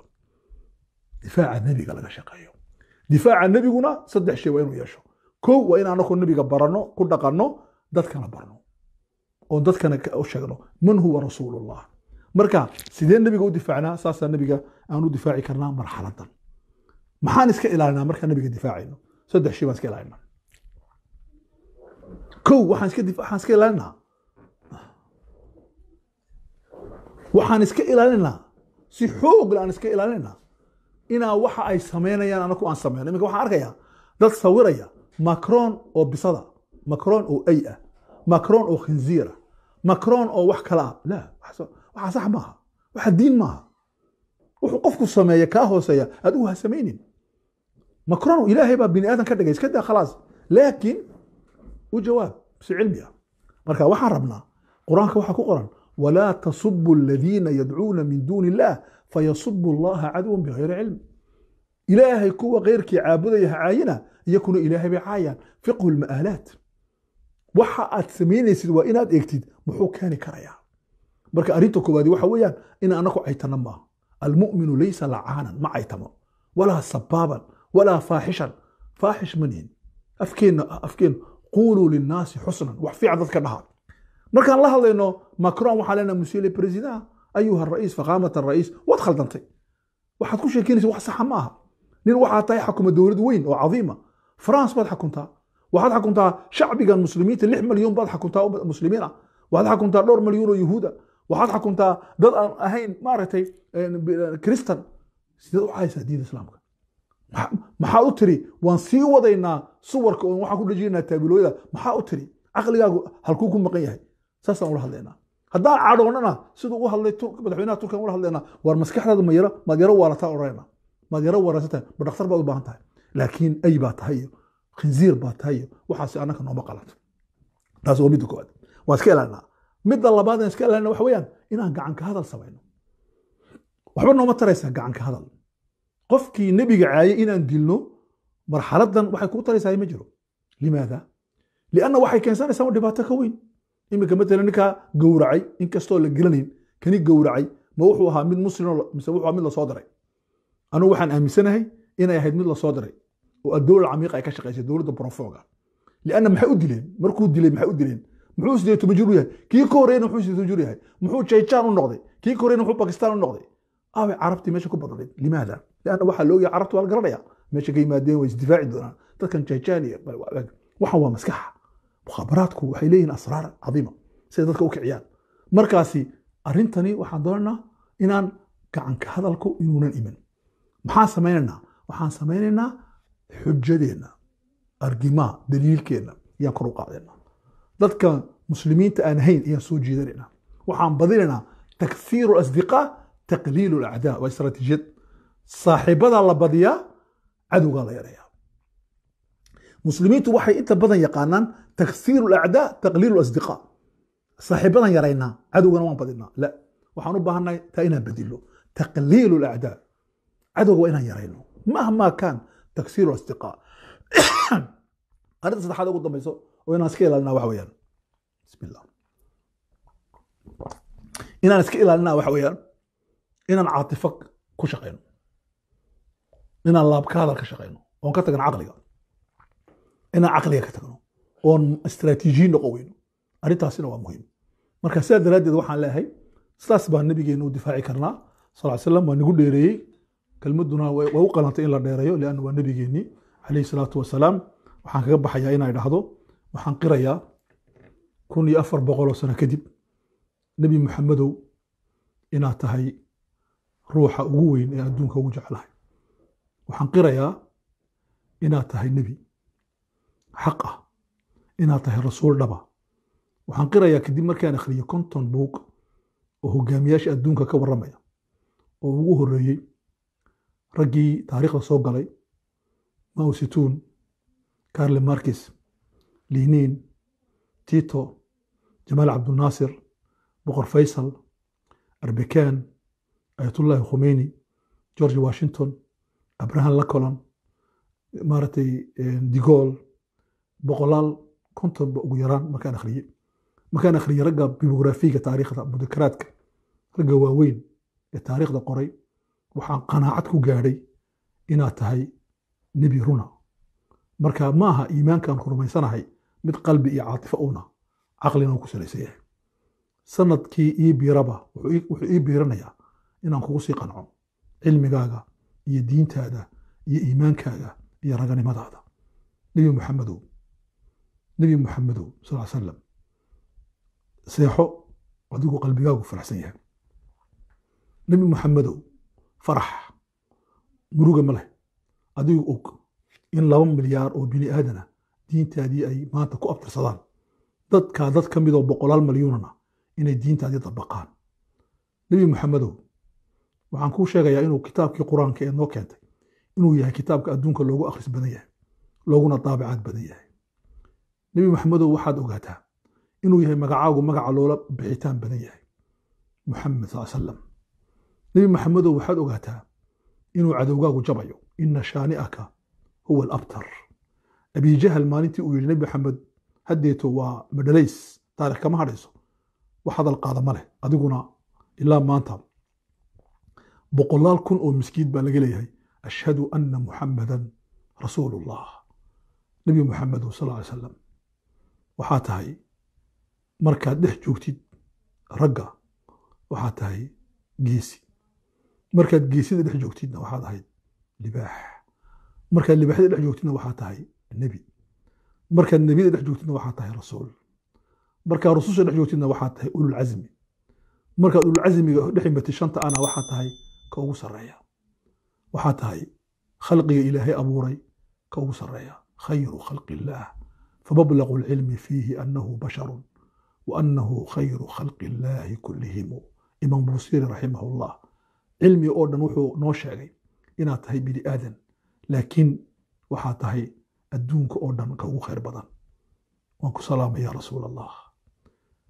difaaca nebiga laga shaqeeyo difaaca nebiguna saddex shay waa inuu yeesho kow waa in anaku nebiga baranno ku dhaqanno dadkana barno oo dadkana u sheegno man huwa rasuulullah marka sidee nebiga u difaacnaa saasaa nebiga aan u difaaci karnaa marxaladan maxaan iska ilaalinaa markaan nebiga difaacayno saddex shay baan iska ilaalinaa kow waxaan iska waxaan iska ilaalinaa waxaan iska ilaalinaa si xoogle aan iska ilaalinaa inaa waxa ay samaynayaan anaku aan sameyno iminka waxaan arkayaa dad sawiraya macron oo bisada macron oo ay ah macron oo khinziira macron oo wax kale ah la waxaa sax maaha waxa diin maaha wuxuu qofku sameeya kaa hooseeya adigu ha samaynin macron ilaahay baa bini aadan ka dhigay iska daa khalaas laakiin u jawaab si cilmi ah marka waxaan rabnaa qur-aanka waxaa ku qoran walaa tasubu aladiina yadcuuna min duuni illah fayasubu allaha caduwan bigayri cilm ilaahay kuwa keyrkii caabudaya ha caayina iyakuna ilaahay bay caayaan fiqhu lma'aalaat waxa aad samaynaysid waa inaad eegtid muxuu keeni karayaa marka arrinta koowaadi waxa weeyaan in anaku caytana maaha almu'minu laysa lacaanan ma caytamo walaa sabaaban walaa faaxishan faaxish ma nihin afkeenna afkeen quuluu linnaasi xusnan wax fiican dadka dhaha markaan la hadlayno macron waxaa leenaha monsieur le président ayuha ra'iis faqaamat ra'iis waad khaldantay waxaad ku sheekeynaysa wax saxa ma aha nin waxaa tahay xakuma dowlad weyn oo cadiima france baad xakuntaa waxaad xakuntaa shacbigan muslimiinta lix malyan baad xakuntaa muslimiin ah waxaad xakuntaa dhowr malyan oo yahuuda waxaad xakuntaa dad aan ahayn maaragtay kristan sideed u caysaa diinta islaamka maxaad u tiri waan sii wadaynaa suwarka oon waxaan ku dhejinaynaa taabilooyada maxaa u tiri caqligaagu halkuu ku maqan yahay saasaan ula hadlaynaa haddaan cadhoonnana siduu u hadlay madaxweynaha turkiyan ula hadlaynaa war maskaxdaada ma yaro maad yaro waalataa odhanayna maad yaro waarasatahay ma dhakhtar baad u baahan tahay laakiin ay baa tahay iyo khinziir baa tahay iyo waxaasi annaka nooma qalanto taas waa midda koowaad waan iska ilaalinaa midda labaad aan iska ilaalina waxa weeyaan inaan gacanka hadal samayno waxba nooma taraysaa gacanka hadal qofkii nebiga caayay inaan dilno marxaladan waxay kuu taraysaa ma jiro limaada lianna waxay keensanaysaa dhibaato ka weyn iminka matala ninkaa gowracay inkastoo la gelanayn kani gowracay ma wuxuu ahaa mid muslim mise wuxuu ahaa mid lasoo diray anugu waxaan aaminsanahay inay ahayd mid lasoo diray oo adowla camiiqa ay ka shaqaysay dowladda brofoga lianna maxay u dileen markuu dilay maxay u dileen muxuu sideed toban jir u yahay kii ka horeyna muxuu sideed toban jir u yahay muxuu jayjaan u noqday kii ka horeyna muxuu bakistaan u noqday aaway carabtii meesha ku badnayd limaada lianna waxaa loogayaa carabtu waa la garanaya meesha ka yimaadeen way isdifaaci doonaan dadkan jayjaan iyo waxan waa maskaxa mukhaabaraadku waxay leeyihiin asraar cadiima siday dadka u kiciyaan markaasi arrintani waxaan doonaynaa inaan gacanka hadalku inuunan iman maxaan samaynaynaa waxaan samaynaynaa xujadeenna argimaa daliilkeenna ayaan kor u qaadaynaa dadka muslimiinta aan ahayn ayaan soo jiidanaynaa waxaan badinaynaa takfiiru asdiqaa taqliilu lacdaa waa istaraatiijiyad saaxiibadaa la badiyaa cadowgaa la yareeyaa muslimiintu waxay inta badan yaqaanaan takfiiru lacdaa taqliilu asdiqaa saaxiibadan yaraynaa cadowgana waan badinaa la waxaan u baahannahay taa inaan bedilo taqliilu lacdaa cadowga waa inaan yarayno mahmaa kaan taksiiru asdiqaa arrinta saddexaad ugu dambayso oo inaan iska ilaalina waxa weeyaan bismillah inaan iska ilaalina waxa weeyaan inaan caatifo ku shaqayno inaan laabka hadal ka shaqayno oon ka tagno caqliga inaan caqliga ka tagno oon istaraatiijiyin noqon weyno arrintaasina waa muhiim marka sidaa daraaddeed waxaan leeyahay sidaas baa nabigeena u difaaci karnaa sal ly slam waa nagu dheereeyey kelmaduna way u qalantay in la dheereeyo lianna waa nabigeennii calayhi salaatu wasalaam waxaan kaga baxayaa inay dhahdo waxaan qirayaa kun iyo afar boqol oo sano kadib nebi maxamedow inaad tahay ruuxa ugu weyn ee adduunka ugu jeclahay waxaan qirayaa inaad tahay nebi xaq ah inaad tahay rasuul dhaba waxaan qirayaa kadib markaan akhriyo konton buug oo hogaamiyaasha adduunka ka warramaya oo ugu horreeyey raggii taariikhda soo galay mao situun carle markis liniin tito jamaal cabdunaasir boqor faysal arbekan ayatullahi khomeyni george washington abraham lacolon maaragtay digol boqolaal kontonba ugu yaraan markaan akhriyey markaan akhriyey ragga bibografiga taariikhda mudakaraadka ragga waaweyn ee taariikhda qoray waxaan qanaacad ku gaadhay inaad tahay nebi runa marka ma aha iimaankaan ku rumaysanahay mid qalbi iyo caatifo una caqlina uu ku salaysan yahay sanadkii ii biiraba wuxuu ii biiranayaa inaan kugu sii qanco cilmigaaga iyo diintaada iyo iimaankaaga iyo raganimadaada nebi muxamedow nebi muxamedow sal salam seexo adigu qalbigaagu faraxsan yahay nebi muxamedow farax muruga ma leh adigu og in laba milyaar oo bini aadana diintaadii ay maanta ku abtirsadaan dadkaa dad ka midoo boqolaal malyuunana inay diintaadii dabaqaan nebi muxamedow waxaan kuu sheegayaa inuu kitaabkii qur-aanka ee noo keentay inuu yahay kitaabka adduunka loogu akhris badan yahay looguna daabacaad badan yahay nebi maxamedow waxaad ogaataa inuu yahay magacaagu magaca loola bixitaan badan yahay muxamed sal salam nebi maxamedow waxaad ogaataa inuu cadowgaagu jabayo ina shaani'aka huwa alabtar abijahal maalintii uu yidhi nebi maxamed haddeeto waa madhalays taarikh kama hadhayso wax hadal qaada ma leh adiguna ilaa maanta boqolaal kun oo miskiid baa laga leeyahay ashhadu anna muxamadan rasuulullah nebi muxamedu sal ly salam waxaa tahay markaad dhex joogtid ragga waxaa tahay geesi markaad geesida dhex joogtidna waxaad ahayd libaax markaad libaaxyada dhex joogtidna waxaa tahay nebi markaad nebiyada dhex joogtidna waxaa tahay rasuul markaad rususha dhex joogtidna waxaa tahay ululcasmi markaad ululcasmiga dhex imatid shanta ana waxaa tahay ka ugu sarreeya waxaa tahay khalqiga ilaahay abuuray ka ugu sarreeya khayru khalqi illaah فمبلغ العلم فيه أنه بشر وأنه خير خلق الله كلهم إمام بوصير رحمه الله علمي أوردن وحو نوشاقي إنا تهي بني آدم لكن وحا تهي الدونك أوردن كو خير بدن وانكو سلام يا رسول الله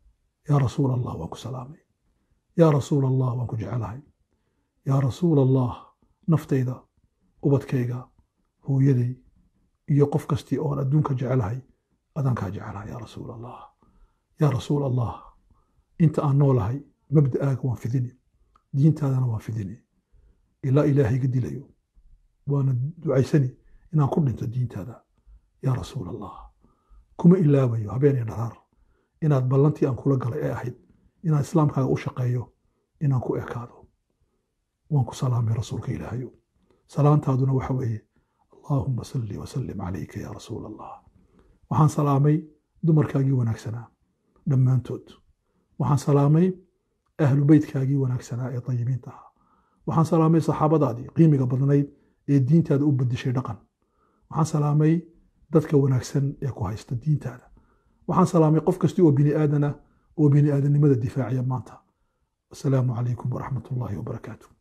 yaa rasuul allah waan ku salaamay yaa rasuul allah waan ku jecelahay yaa rasuul allah naftayda ubadkayga hooyaday iyo qof kastii oon adduunka jecelahay adaan kaa jecelahay yaa rasuul allah yaa rasuul allah inta aan noolahay mabda'aaga waan fidini diintaadana waan fidini ilaa ilaahayga dilayo waana ducaysani inaan ku dhinto diintaada yaa rasuul allah kuma ilaabayo habeen iyo dharaar inaad ballantii aan kula galay ee ahayd inaan islaamkaaga u shaqeeyo inaan ku ekaado waan ku salaamay rasuulka ilaahayo salaantaaduna waxa weeye allaahuma salli wasallim calayka yaa rasuul allah waxaan salaamay dumarkaagii wanaagsanaa dhammaantood waxaan salaamay ahlu beytkaagii wanaagsanaa ee tayibiinta ahaa waxaan salaamay saxaabadaadii qiimiga badnayd ee diintaada u bedeshay dhaqan waxaan salaamay dadka wanaagsan ee ku haysta diintaada waxaan salaamay qof kasti oo bini aadana oo bini aadanimada difaaciya maanta asalaamu calaykum waraxmat ullaahi wabarakaatu